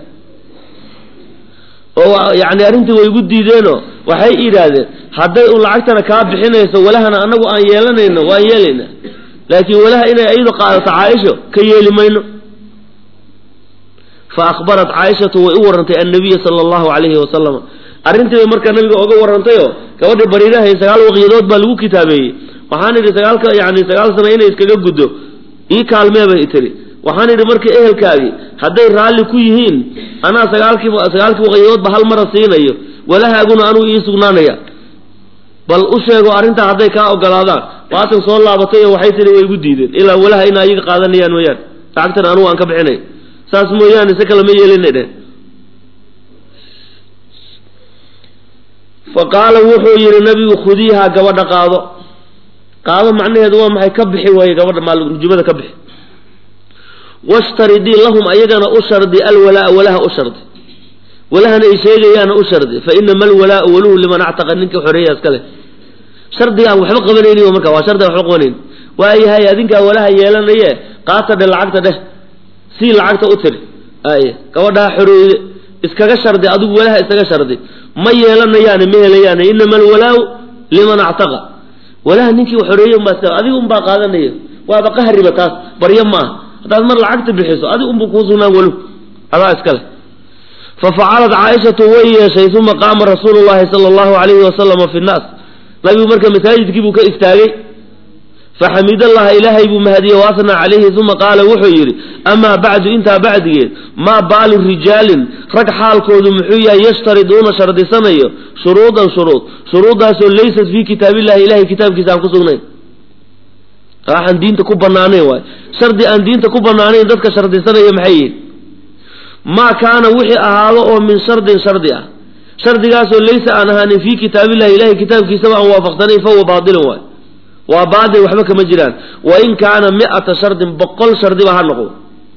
oo yani arrintii way igu diideenoo waxay yidhaahdeen hadday u lacagtana kaa bixinayso walahana anagu aan yeelanayno waan yeelaynaa laakiin walaha inay ayadu qaadato caaisho ka yeeli mayno fa akhbarat caaishatu way u warantay annabiya sala allahu calayhi wasalama arrintii bay markaa nabiga oga warantayoo gabadhii bariirahay sagaal waqyadood baa lagu kitaabeeyey waxaan idhi sagaalka yani sagaal sano inay iskaga guddo ii kaalmee bay tiri waxaan idhi marka ehelkaagii hadday raalli ku yihiin anaa sagaalkii sagaalkii waqyadoodba hal mara siinayo walahaaguna anuu ii sugnaanaya bal u sheego arrintaa hadday kaa ogolaadaan waatan soo laabatay oo waxay tihi way igu diideen ilaa walaha ina ayaga qaadanayaan mooyaane lacagtana anugu aan ka bixinay saas mooyaane si kale ma yeelina dheh fa qaala wuxuu yidhi nabigu khudiihaa gabadha qaado qaado macnaheedu waa maxay ka bixi waaye gabadha maalnujumada ka bixi washtaridii lahum ayagana u shardi alwalaa walaha u shardi walahana ay sheegayaana u shardi fa inama alwalaau waluhu liman actaqa ninka xoreeya iskale shardigaan waxba qabanayni marka waa shardigaan waxba qabanayn waayahay adinkaa walaha yeelanaye qaata dheh lacagta dheh sii lacagta u tiri ay gabadhaa xoreeyde iskaga shardi adigu walaha iskaga shardi ma yeelanayaani ma helayaani inama alwalaau liman actaqa walaha ninkii xoreeye unbaa adiga unbaa qaadanaya waaba qahriba taas baryo maaha haddaad mar lacagta bixiso adiga unbuu kuu sugnaan walu adaa iskale fafacalad caaishatu way yeeshay uma qaama rasuulu llahi sala allahu alayhi wasalama fi nnaas nabigu marka masaajidkii buu ka istaagay faxamid allaha ilaahay buu mahadiyey waasnaa calayhi uma qaala wuxuu yidhi amaa bacdu intaa bacdigeed maa baalu rijaalin rag xaalkoodu muxuu yahay yashtariduuna shardisanayo shuruudan shuruud shuruuddaasoo laysat fii kitaabillahi ilahay kitaabkiisa aan ku sugnayn waxaan diinta ku banaanayn waay shardi aan diinta ku banaanayn dadka shardisanaya maxay yihin maa kaana wixii ahaado oo min shardin shardi ah shardigaasoo laysa aan ahaanin fii kitaabillahi ilahay kitaabkiisaba aan waafaqsanayn fahuwa baatilun waay waa baatil waxba kama jiraan wain kaana mi'ata shardin boqol shardiba ha noqdo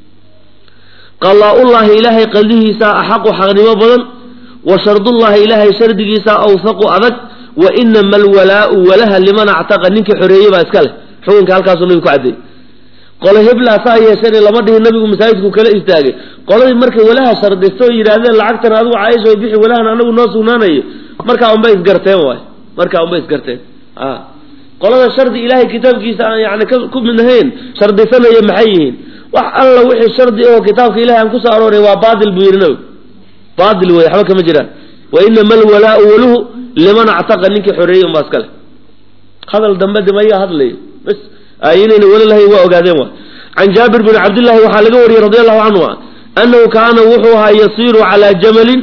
qalaa-ullahi ilaahay qaldihiisaa axaqu xaqnimo badan wa shardullahi ilaahay shardigiisaa awfaqu adag wa inama alwalaau walaha liman actaqa ninkii xoreeyey baa iska leh xukunka halkaasuu nabigu ku caddeeyey qolo heblaa saa yeeshane lama dhihin nabigu masaajidku kala istaagay qoladii markay walaha shardista oo yidhaahdeen lacagtan adigu caaisha bixi walahan anagu noo sugnaanayo markaa unbay isgarteen waay markaa unbay isgarteen a qolada shardi ilaahay kitaabkiisa aan yani ku mid ahayn shardisanaya maxay yihiin wax alla wixii shardi oo kitaabka ilahay aan kusoo arooray waa baatil buu yidhi nabigu baatil wey waxba kama jiraan wa inama alwalaau waluhu liman actaqa ninkii xoreeyey unbaa iska leh hadal dambe de mayaa hadlayo bas inayna weli lahayn waa ogaadeen wa can jaabir bni cabdillahi waxaa laga wariyey radi allahu canhu annahu kaana wuxuu ahaa yasiiru calaa jamalin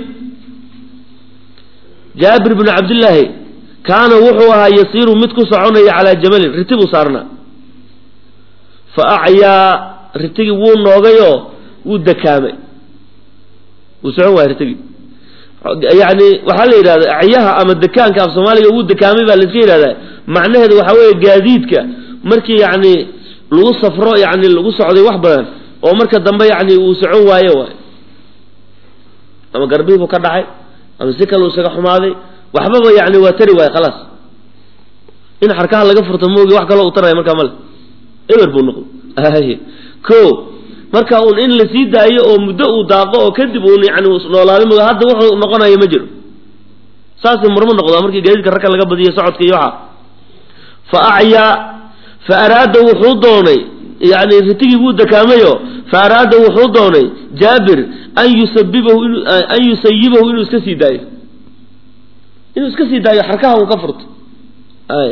jaabir bni cabdillaahi kaana wuxuu ahaa yasiiru mid ku soconaya calaa jamalin riti buu saarnaa fa acyaa ritigii wuu noogayoo wuu dakaamay wuu socon waaya ritigii yani waxaa la yidhahda acyaha ama dekaanka af soomaaliga wuu dekaamay baa laiska yidhahdaa macnaheedu waxaa weeye gaadiidka markii yani lagu safro yani lagu socday wax badan oo marka dambe yani uu socon waayo waay ama garbihii buu ka dhacay ama si kale uu isaga xumaaday waxbaba yani waa tari waaye khalaas in xarkaha laga furto moogi wax kaloo u taraya markaa male eber buu noqday ko marka uun in la sii daayo oo muddo uu daaqo oo kadib uun yani noolaaday mooga hadda wuxuu noqonayo ma jiro saasay murmo noqdaa markii gaadiidka ragka laga badiyo socodka iyo waxa fa acyaa fa araada wuxuu doonay yani ritigii wuu dakaamayo fa araada wuxuu doonay jaabir an yusabibahu in an yusayibahu inuu iska sii daayo inuu iska sii daayo xarkaha uu ka furto ay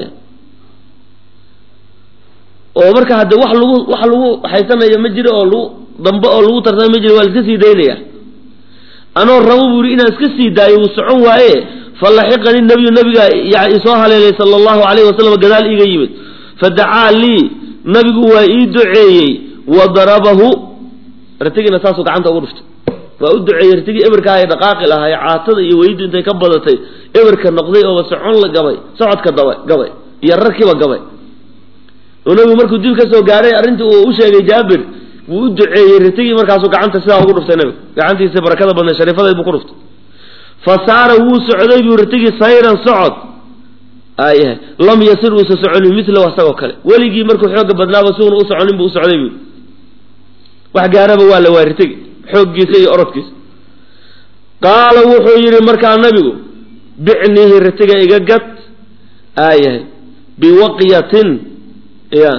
oo marka hadde wax lagu wax lagu haysanayo ma jiro oo lagu dambe oo lagu tarsana ma jiro waa la iska sii daynaya anoo rabo buu yihi inaan iska sii daayo wuu socon waaye falaxiqani nabiyu nabiga isoo haleelay sala allahu alayhi wasalam gadaal iiga yimid fadacaa lii nabigu waa ii duceeyey wa darabahu ratigiina saasuu gacanta ugu dhuftay waa u duceeyey ratigii eberka ay dhaqaaqi lahaay caatada iyo weydu intay ka badatay eberka noqday ooba socon la gabay socodka daba gabay iyo rarkiiba gabay oo nabigu markuu dib ka soo gaaray arrintii uu u sheegay jaabir wuu u duceeyey ratigii markaasuu gacanta sidaa ugu dhuftay nabigu gacantiisa barakada badnay shariifadeed buu ku dhuftay fa saara wuu socday buu ratigii sayran socod ayahay lam yasir uusa soconin milahu asagoo kale weligii markuu xooga badnaaba suuna u soconin buu u socday buu wax gaaraba waa la waa ritigi xooggiisa iyo orodkiisa qaala wuxuu yidhi markaa nabigu bicnihi ritiga iga gad aayahay biwaqyatin ya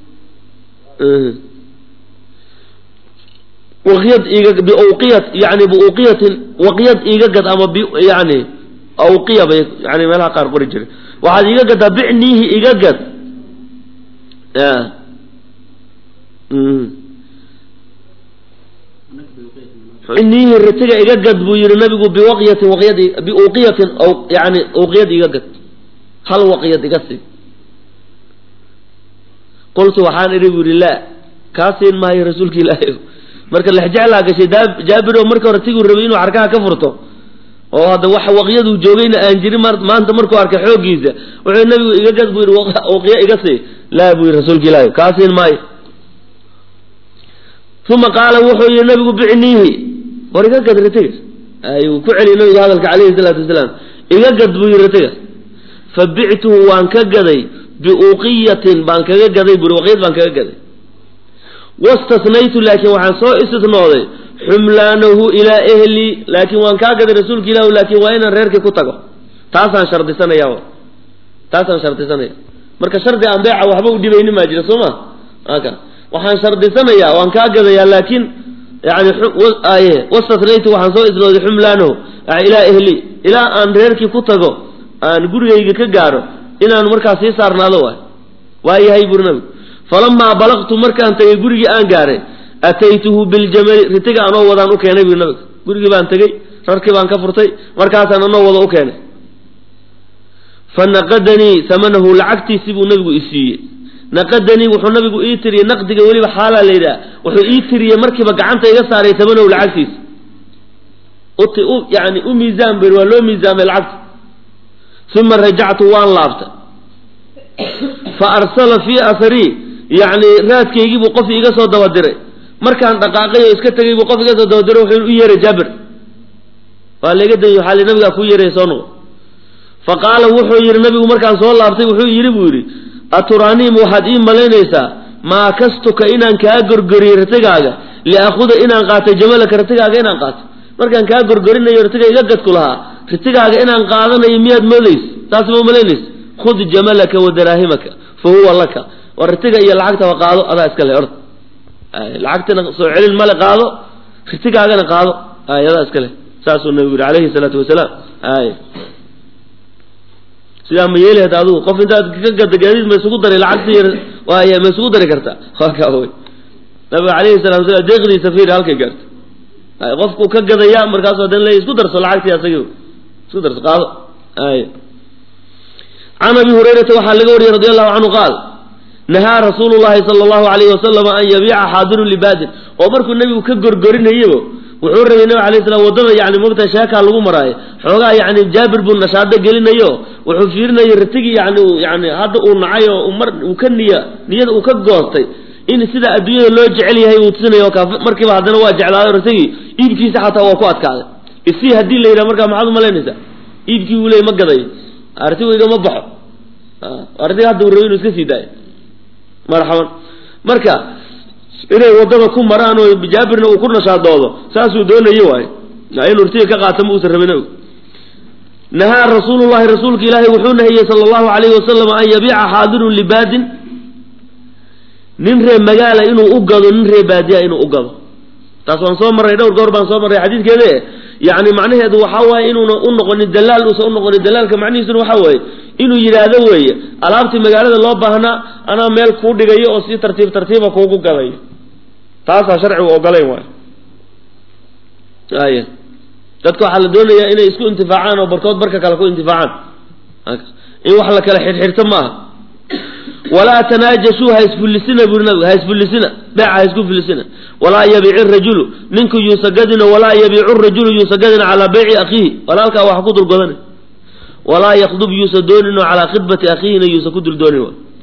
waqyad iga biwqiyat yani biuqiyatin waqyad iga gad ama b yani awqiya bay yani meelaha qaar qori jiray waxaad iga gaddaa bicniihi iga gad bicniihi ritiga iga gad buu yihi nabigu biwaqyatin waqyad biuqiyatin yani awqiyad iga gad hal waqyad iga sii qultu waxaan idhi bu yihi laa kaa siin maayo rasuulka ilaahi marka lexjeclaa gashay jaabiro marka hore tiguu rabay inuu xarkaha ka furto oo hadda wax waqyaduu joogayna aan jirin maanta markuu arkay xooggiisa wuxuu nabigu iga gad buu yihi waqya iga sii laa buu yihi rasuulka ilaahi kaa siin maayo uma qaala wuxuu yihi nabigu bicniihi war iga gad ritiga ayuu ku celiyay nabigu hadalka calayhi salaatu wasalaam iga gad buu yihi ritiga fa bictuhu waan ka gaday biuqiyatin baan kaga gaday buri waqyad baan kaga gaday wastasnaytu laakiin waxaan soo istisnooday xumlaanahu ilaa ehli laakiin waan kaa gaday rasuulka ilahu laakiin waa inaan reerkii ku tago taasaan shardisanaya taasaan shardisanaya marka shardi aan beeca waxba u dhibaynin maa jira soo ma aka waxaan shardisanayaa waan kaa gadayaa laakiin yani wastasnaytu waxaan soo isnooday xumlaanahu ilaa ehli ilaa aan reerkii ku tago aan gurigayga ka gaaro inaan markaas sii saarnaado waay waa yahay buri nabigu falamaa balaqtu markaan tegay gurigii aan gaaray ataytuhu biljamali ritiga anoo wadaan u keenay bui nabiga gurigii baan tegey rarkii baan ka furtay markaasaan anoo wada u keenay fa naqadanii samanahu lacagtiisii buu nabigu i siiyey naqadanii wuxuu nabigu ii tiriyey naqdiga weliba xaalaa la yidhaha wuxuu ii tiriyey markiiba gacanta iga saaray samanahu lacagtiisa uti u yani u miisaan beri waa loo miisaamay lacagta uma rajactu waan laabtay fa arsala fii asarii yacni raadkaygii buu qof iga soo daba diray markaan dhaqaaqay oo iska tegay buu qof iga soo daba diray wuxuu u yeeray jaabir waa layga dayy waxaa li nabigaa kuu yeeraya soo noqo fa qaala wuxuu yidhi nabigu markaan soo laabtay wuxuu yidhi buu yidhi aturaaniim waxaad ii malaynaysaa maa kastuka inaan kaa gorgoriyey ratigaaga liakhuda inaan qaatay jamalaka ratigaaga inaan qaato markaan kaa gorgorinayo ratiga iga gadku lahaa ritigaaga inaan qaadanayo miyaad moodaysa taas ma malaynaysa khud jamalaka wa daraahimaka fa huwa laka war ritiga iyo lacagtaba qaado adaa iska le ord lacagtina soo celin male qaado ritigaagana qaado ay adaa iska leh saasuu nabigu yihi calayhi salaatu wasalaam ay sidaa ma yeeli hada adigu qof intaad ka gada gaadiid ma isugu daray lacagti waay ma isugu dari kartaa waa kaa wey nabiga calayhi salatu wasalaam deeqdiisa fiir halkay gaarta ay qofku ka gadaya markaasu hadan leey isku darso lacagtii asagii isku darso qaado ay can abi hurayrata waxaa laga wariyey radi allahu canhu qaal nahaa rasuulu llahi sala allahu alayhi wasalam an yabiica xaadirun libaadin oo markuu nebigu ka gorgorinayabo wuxuu rabay nabig alay slam waddada yani mogta sheekaa lagu maraayo xoogaa yani jaabir buu nashaado gelinayo wuxuu fiirinaya ratigii yani yani hadda uu nacay oo mar uu ka niya niyada uu ka goostay in sida adduunyada loo jecel yahay uu tusinayo ka markiiba haddana waa jeclaaday ratigii iibkiisa xataa waa ku adkaaday isii haddii la yidhaha markaa maxaad umalaynaysaa iibkii uu leey ma gadayo artigu igama baxo artiga hadda uu rabay inuu iska sii daayo marxaban marka inay waddada ku maraan oo jaabirna uu ku nashaadoodo saasuu doonaye waayo inuu rtiga ka qaata ma uusan rabin nahaa rasuulullahi rasuulka ilaahay wuxuu nahiyey sala allahu alayhi wasalam an yabiica xaadirun libaadin nin ree magaala inuu u gado nin ree baadiya inuu u gado taas waan soo marray dhowr goor baan soo marray xadiidkeede yani macnaheedu waxaa waaye inuuna u noqonin dalaal uusan u noqonin dalaalka macnihiisuna waxaa weeye inuu yidhaahdo weeye alaabtii magaalada loo baahnaa anaa meel kuu dhigayo oo si tartiib tartiiba kuugu gadayo taasaa sharcigu ogolayn waay ay dadka waxaa la doonayaa inay isku intifaacaan oo barkood barka kale ku intifaacaan in wax la kala xirxirto maaha walaa tanaajashuu ha isfullisina buri nabigu ha isfullisina beeca ha isku fullisina walaa yabiici rajulu ninku yuusagadina walaa yabiicu rajulu yuusagadina calaa beyci akhiihi walaalkaa wax ku dulgodana walaa yakdub yuusa doonino calaa khidbati akhiihina yuusa ku dul doonin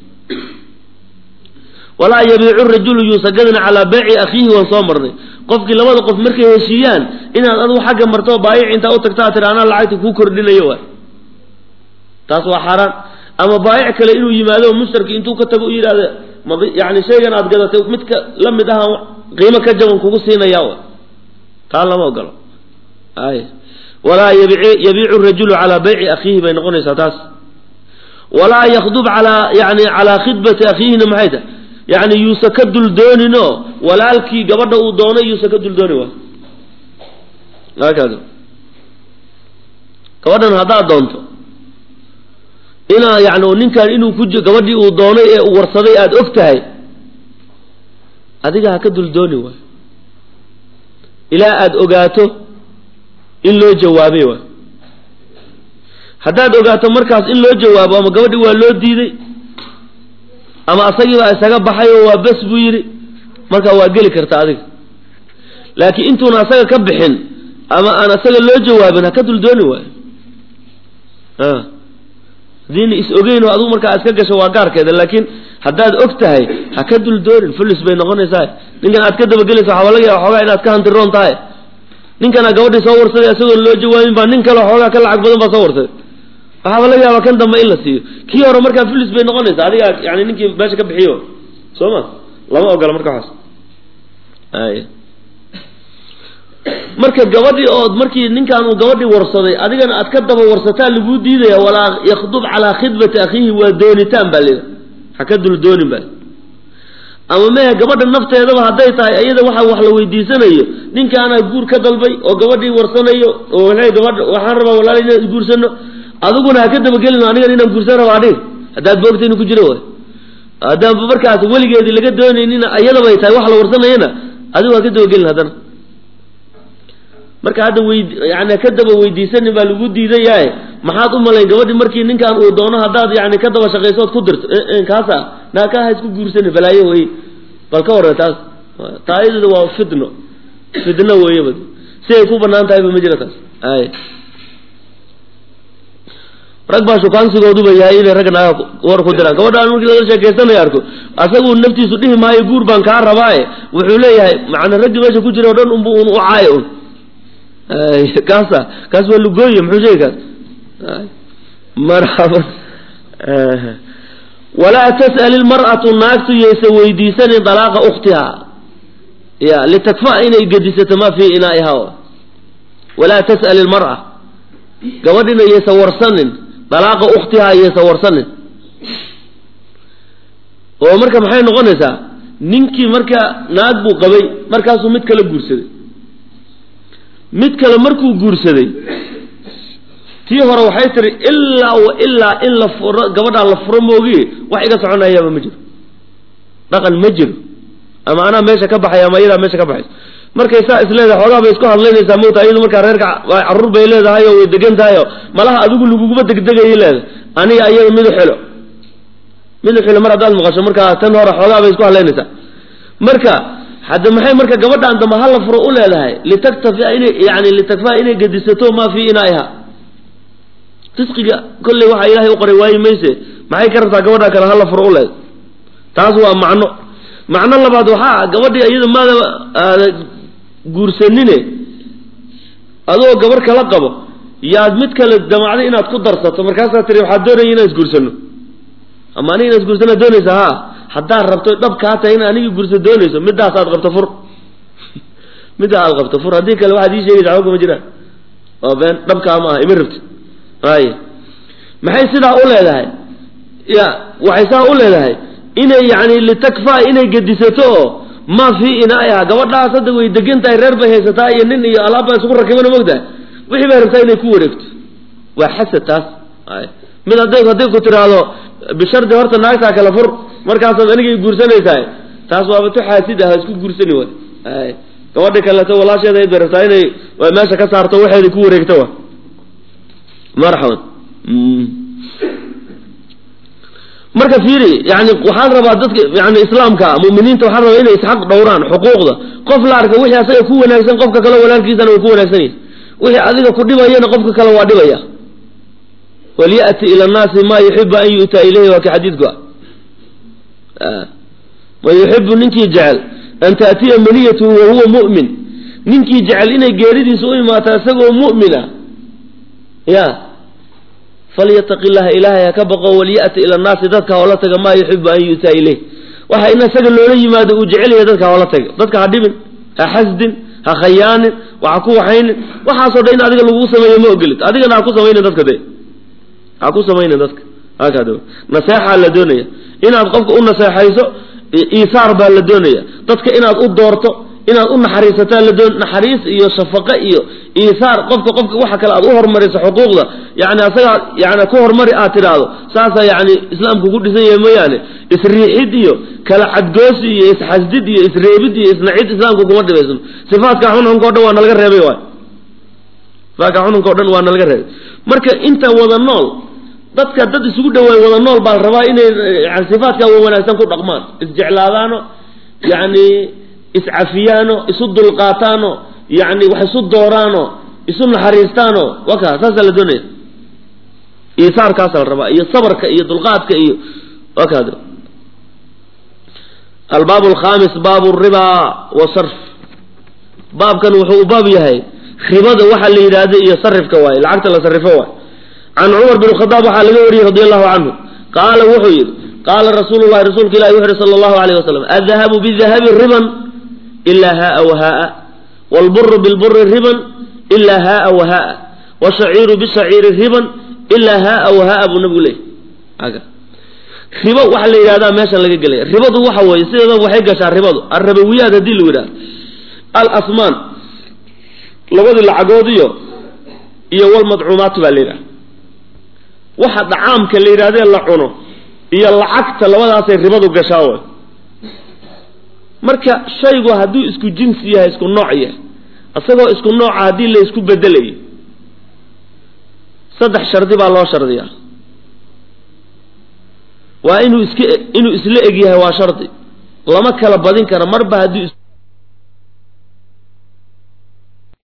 walaa yabiicu rajulu yuusagadina calaa beyci akhiihi waan soo marnay qofkii labada qof markay heshiiyaan inaad adigu xagga marto baayic intaa u tagtaa tira anaa lacagta kuu kordhinayo waay taas waa xaaraan ama baayic kale inuu yimaado mushtarki intuu ka tago u yidhahdo yani shaygan aad gadatay midka la mid ahaan qiimo ka jaban kugu siinaya wa taa lama ogolo ay walaa yabiicu rajulu calaa beyci akhiihi bay noqonaysaa taas walaa yakdub alaa yani calaa khidbati akhiihina maxay tahay yani yuusa ka dul dooninoo walaalkii gabadha uu doonay yuusa ka dul dooni waay hakaada gabadhan haddaad doonto inaa yani ninkan inuu ku gabadhii uu doonay ee uu warsaday aada og tahay adiga ha ka dul dooni waay ilaa aada ogaato in loo jawaabay waay haddaad ogaato markaas in loo jawaabo ama gabadhii waa loo diiday ama asagiibaa isaga baxay oo waa bes buu yidhi markaa waa geli karta adiga laakiin intuuna asaga ka bixin ama aan asaga loo jawaabin ha ka dul dooni waayo haddiina is ogeyn oo adigu markaa iska gasho waa gaarkeeda laakiin haddaad og tahay ha ka dul doonin fullis bay noqonaysaa ninkan aad ka dabagelaysa waxaa laga yaaba xoogaa inaad ka hantiroon tahay ninkana gabadhii soo warsaday isagoon loo jawaabin baa nin kale xoogaa ka lacag badan baa soo warsaday waxaaba laga yaaba kan dambe in la siiyo kii hore markaa fullis bay noqonaysaa adigaa yani ninkii meesha ka bixiyo soo ma lama ogola marka waxaas ay marka gabadhii ood markii ninkan uu gabadhii warsaday adigana aad ka daba warsataa laguu diidaya walaa yakdub calaa khidbati akhiihi waa doonitaan baa lida ha ka dul doonin baa ama mehe gabadha nafteedaba hadday tahay iyada waxa wax la weydiisanayo ninkaanaa guur ka dalbay oo gabadhii warsanayo oo waxay gabadha waxaan rabaa walaala inaan isguursano adiguna ha ka dabagelin anigan inaan guursan rabaa adhig haddaad boogta inu ku jiro way haddaanba markaas weligeedii laga doonaynina iyadabay tahay wax la warsanayana adigu ha ka dabagelin haddana marka hadda wey yani ka daba weydiisanin baa lagu diidayae maxaad u malayn gabadhii markii ninkan uu doono haddaad yani ka daba shaqayso ood ku dirto kaasa naaka ha isku guursani balaayo wey bal ka warre taas taayadada waa fitno fitno weeyaba si ay ku banaan tahayba ma jira taas ay rag baa shukaansigooduba yahay inay ragga naaga war ku diraan gabadhaan markii laga sheekaysanaya arko asagu naftiisu dhihi maayo guur baan kaa rabaaye wuxuu leeyahay macna raggii meesha ku jira o dhan unbu un u caayo un kaasa kaas waa lugooye muxuu sheegi kaas marxaba walaa tas'al ilmar'atu naagtu yaysa weydiisanin dalaaqa ukhtiha ya litakfa inay gedisato ma fii inaa'iha walaa tas'al ilmar'a gabadhina yaysa warsanin dalaaqa ukhtiha yaysa warsanin oo marka maxay noqonaysaa ninkii marka naag buu qabay markaasuu mid kala guursaday mid kale markuu guursaday tii hore waxay tiri ilaa wa ilaa in la furo gabadhaa la furo moogi wax iga soconayaaba ma jiro dhaqan ma jiro ama anaa meesha ka baxay ama iyadaa meesha ka baxaysa markay saa is leedahay xoogaa bay isku hadlaynaysaa mawta iyadu markaa reerka carruur bay leedahay oo way degan tahay oo malaha adigu laguguma degdegayay leedahay aniga iyada midu xilo midu xilo mar haddaad maqasho markaa tan hore xoogaa bay isku hadlaynaysaa marka hadda maxay marka gabadhaan dambe hala furo u leedahay litaktafiya inay yani litakfaa inay gedisato maa fii inaa'iha risqiga kolley waxaa ilaahay u qoray waayi mayse maxay ka rabtaa gabadhaa kale hala furo u leed taas waa macno macno labaad waxaa ah gabadhii iyada maada aada guursanine adoo gabarh kala qabo yaad mid kale damacday inaad ku darsato markaasaa tiri waxaad doonaya inaan isguursano ama aniga inaan isguursanaa doonaysa ha haddaad rabto dhab kaa tahay in anigi guursa doonayso midaas aad qabto fur middaa aad qabto fur haddii kale waxaad ii sheegaysa waxba kama jiraan waa been dhabkaa ma aha ima rabti ay maxay sidaa u leedahay ya waxay saa u leedahay inay yani litakfaa inay gedisato oo maa fii inaa'iha gabadhaas hadda way degan tahay reer bay haysataa iyo nin iyo alaab baa isugu rakibana mogtahay wixii bay rabtaa inay ku wareegto waa xasad taas ay mid hadday hadday ku tiraahdo bishardi horta naagtaa kale fur markaasaad anigay guursanaysahay taas waaba tu xaasid ah isku guursani way ay gabadhi kaleeto walaasheeda ayd bay rabtaa inay meesha ka saarto waxeeda ku wareegto wa marxaban marka fiiri yani waxaan rabaa dadka yani islaamka muminiinta waxaan rabaa inay isxaq dhowraan xuquuqda qof la arka wixii asaga ku wanaagsan qofka kale walaalkiisana way ku wanaagsan yahi wixii adiga ku dhibayana qofka kale waa dhibaya walyati ila nnaasi ma yuxibu an yu'taa ilayhi waa ka xadiidku ah man yuxibu ninkii jecel an taatiya maniyatuhu wahuwa mu'min ninkii jecel inay geeridiisa u imaato isagoo mu'mina ya falyataqi llaha ilaahay ha ka baqo walyati ila nnaasi dadka hoola taga maa yuxibu an yu'taa ilayh waxa in isaga loola yimaado uu jecel yahay dadka hoola taga dadka ha dhibin ha xasdin ha khayaanin waxa ku waxaynin waxaasoo dhan in adiga lagu sameeyo ma ogolid adigana ha ku samaynin dadka de ha ku samaynin dadka hakada naseexaa la doonaya inaad qofka u naseexayso iisaar baa la doonaya dadka inaad u doorto inaad u naxariisataa la doon naxariis iyo shafaqe iyo iisaar qofka qofka waxa kale aad u hormariso xuquuqda yani asagaa yani ku hormari aad tidhaahdo saasaa yani islaamku ku dhisan yahay mooyaane isriixid iyo kala cadgoosi iyo isxasdid iyo isreebid iyo isnacid islaamku kuma dhibaysno sifaadka xunxunka o dhan waa nalaga reebay waay sifaadka xunxunka o dhan waa nalaga reebay marka inta wada nool dadka dad isugu dhawaay wada nool baa la rabaa inay yani sifaadka wa wanaagsan ku dhaqmaan isjeclaadaano yani iscafiyaano isu dulqaataano yani wax isu dooraano isu naxariistaano waka saasaa la doonaya iisaarkaasa la rabaa iyo sabarka iyo dulqaadka iyo wakad albaab alkhamis baabu ribaa wa sarf baabkan wuxuu u baab yahay ribada waxa la yidhaahda iyo sarifka waaye lacagta la sarifo waay can cumar bin khadaab waxaa laga wariyey radi allahu canhu qaala wuxuu yidhi qaala rasuulu llahi rasuulka ilahi wuxu uhi sala allahu alayh wasalam addahabu bidahabi riban ila haaa wahaaa wlburu bilburi riban ila haaa wahaaa wshaciiru bishaciiri riban ila haaa wahaaa buu nabigu leeyay ribo waxaa la yidhahdaa meeshan laga gelaya ribadu waxa weeye sideedaba waxay gashaa ribadu alrabawiyaat haddii lagu yidhahdo alasmaan labadii lacagood iyo iyo walmadcuumaat baa la yidhaha waxa dacaamka la yidhahdee la cuno iyo lacagta labadaasay ribadu gashaa way marka shaygu hadduu isku jinsi yahay isku nooc yahay isagoo isku nooca haddii la isku bedelayo saddex shardi baa loo shardiyaa waa inuu iska inuu isla eg yahay waa shardi lama kala badin karo marba haddii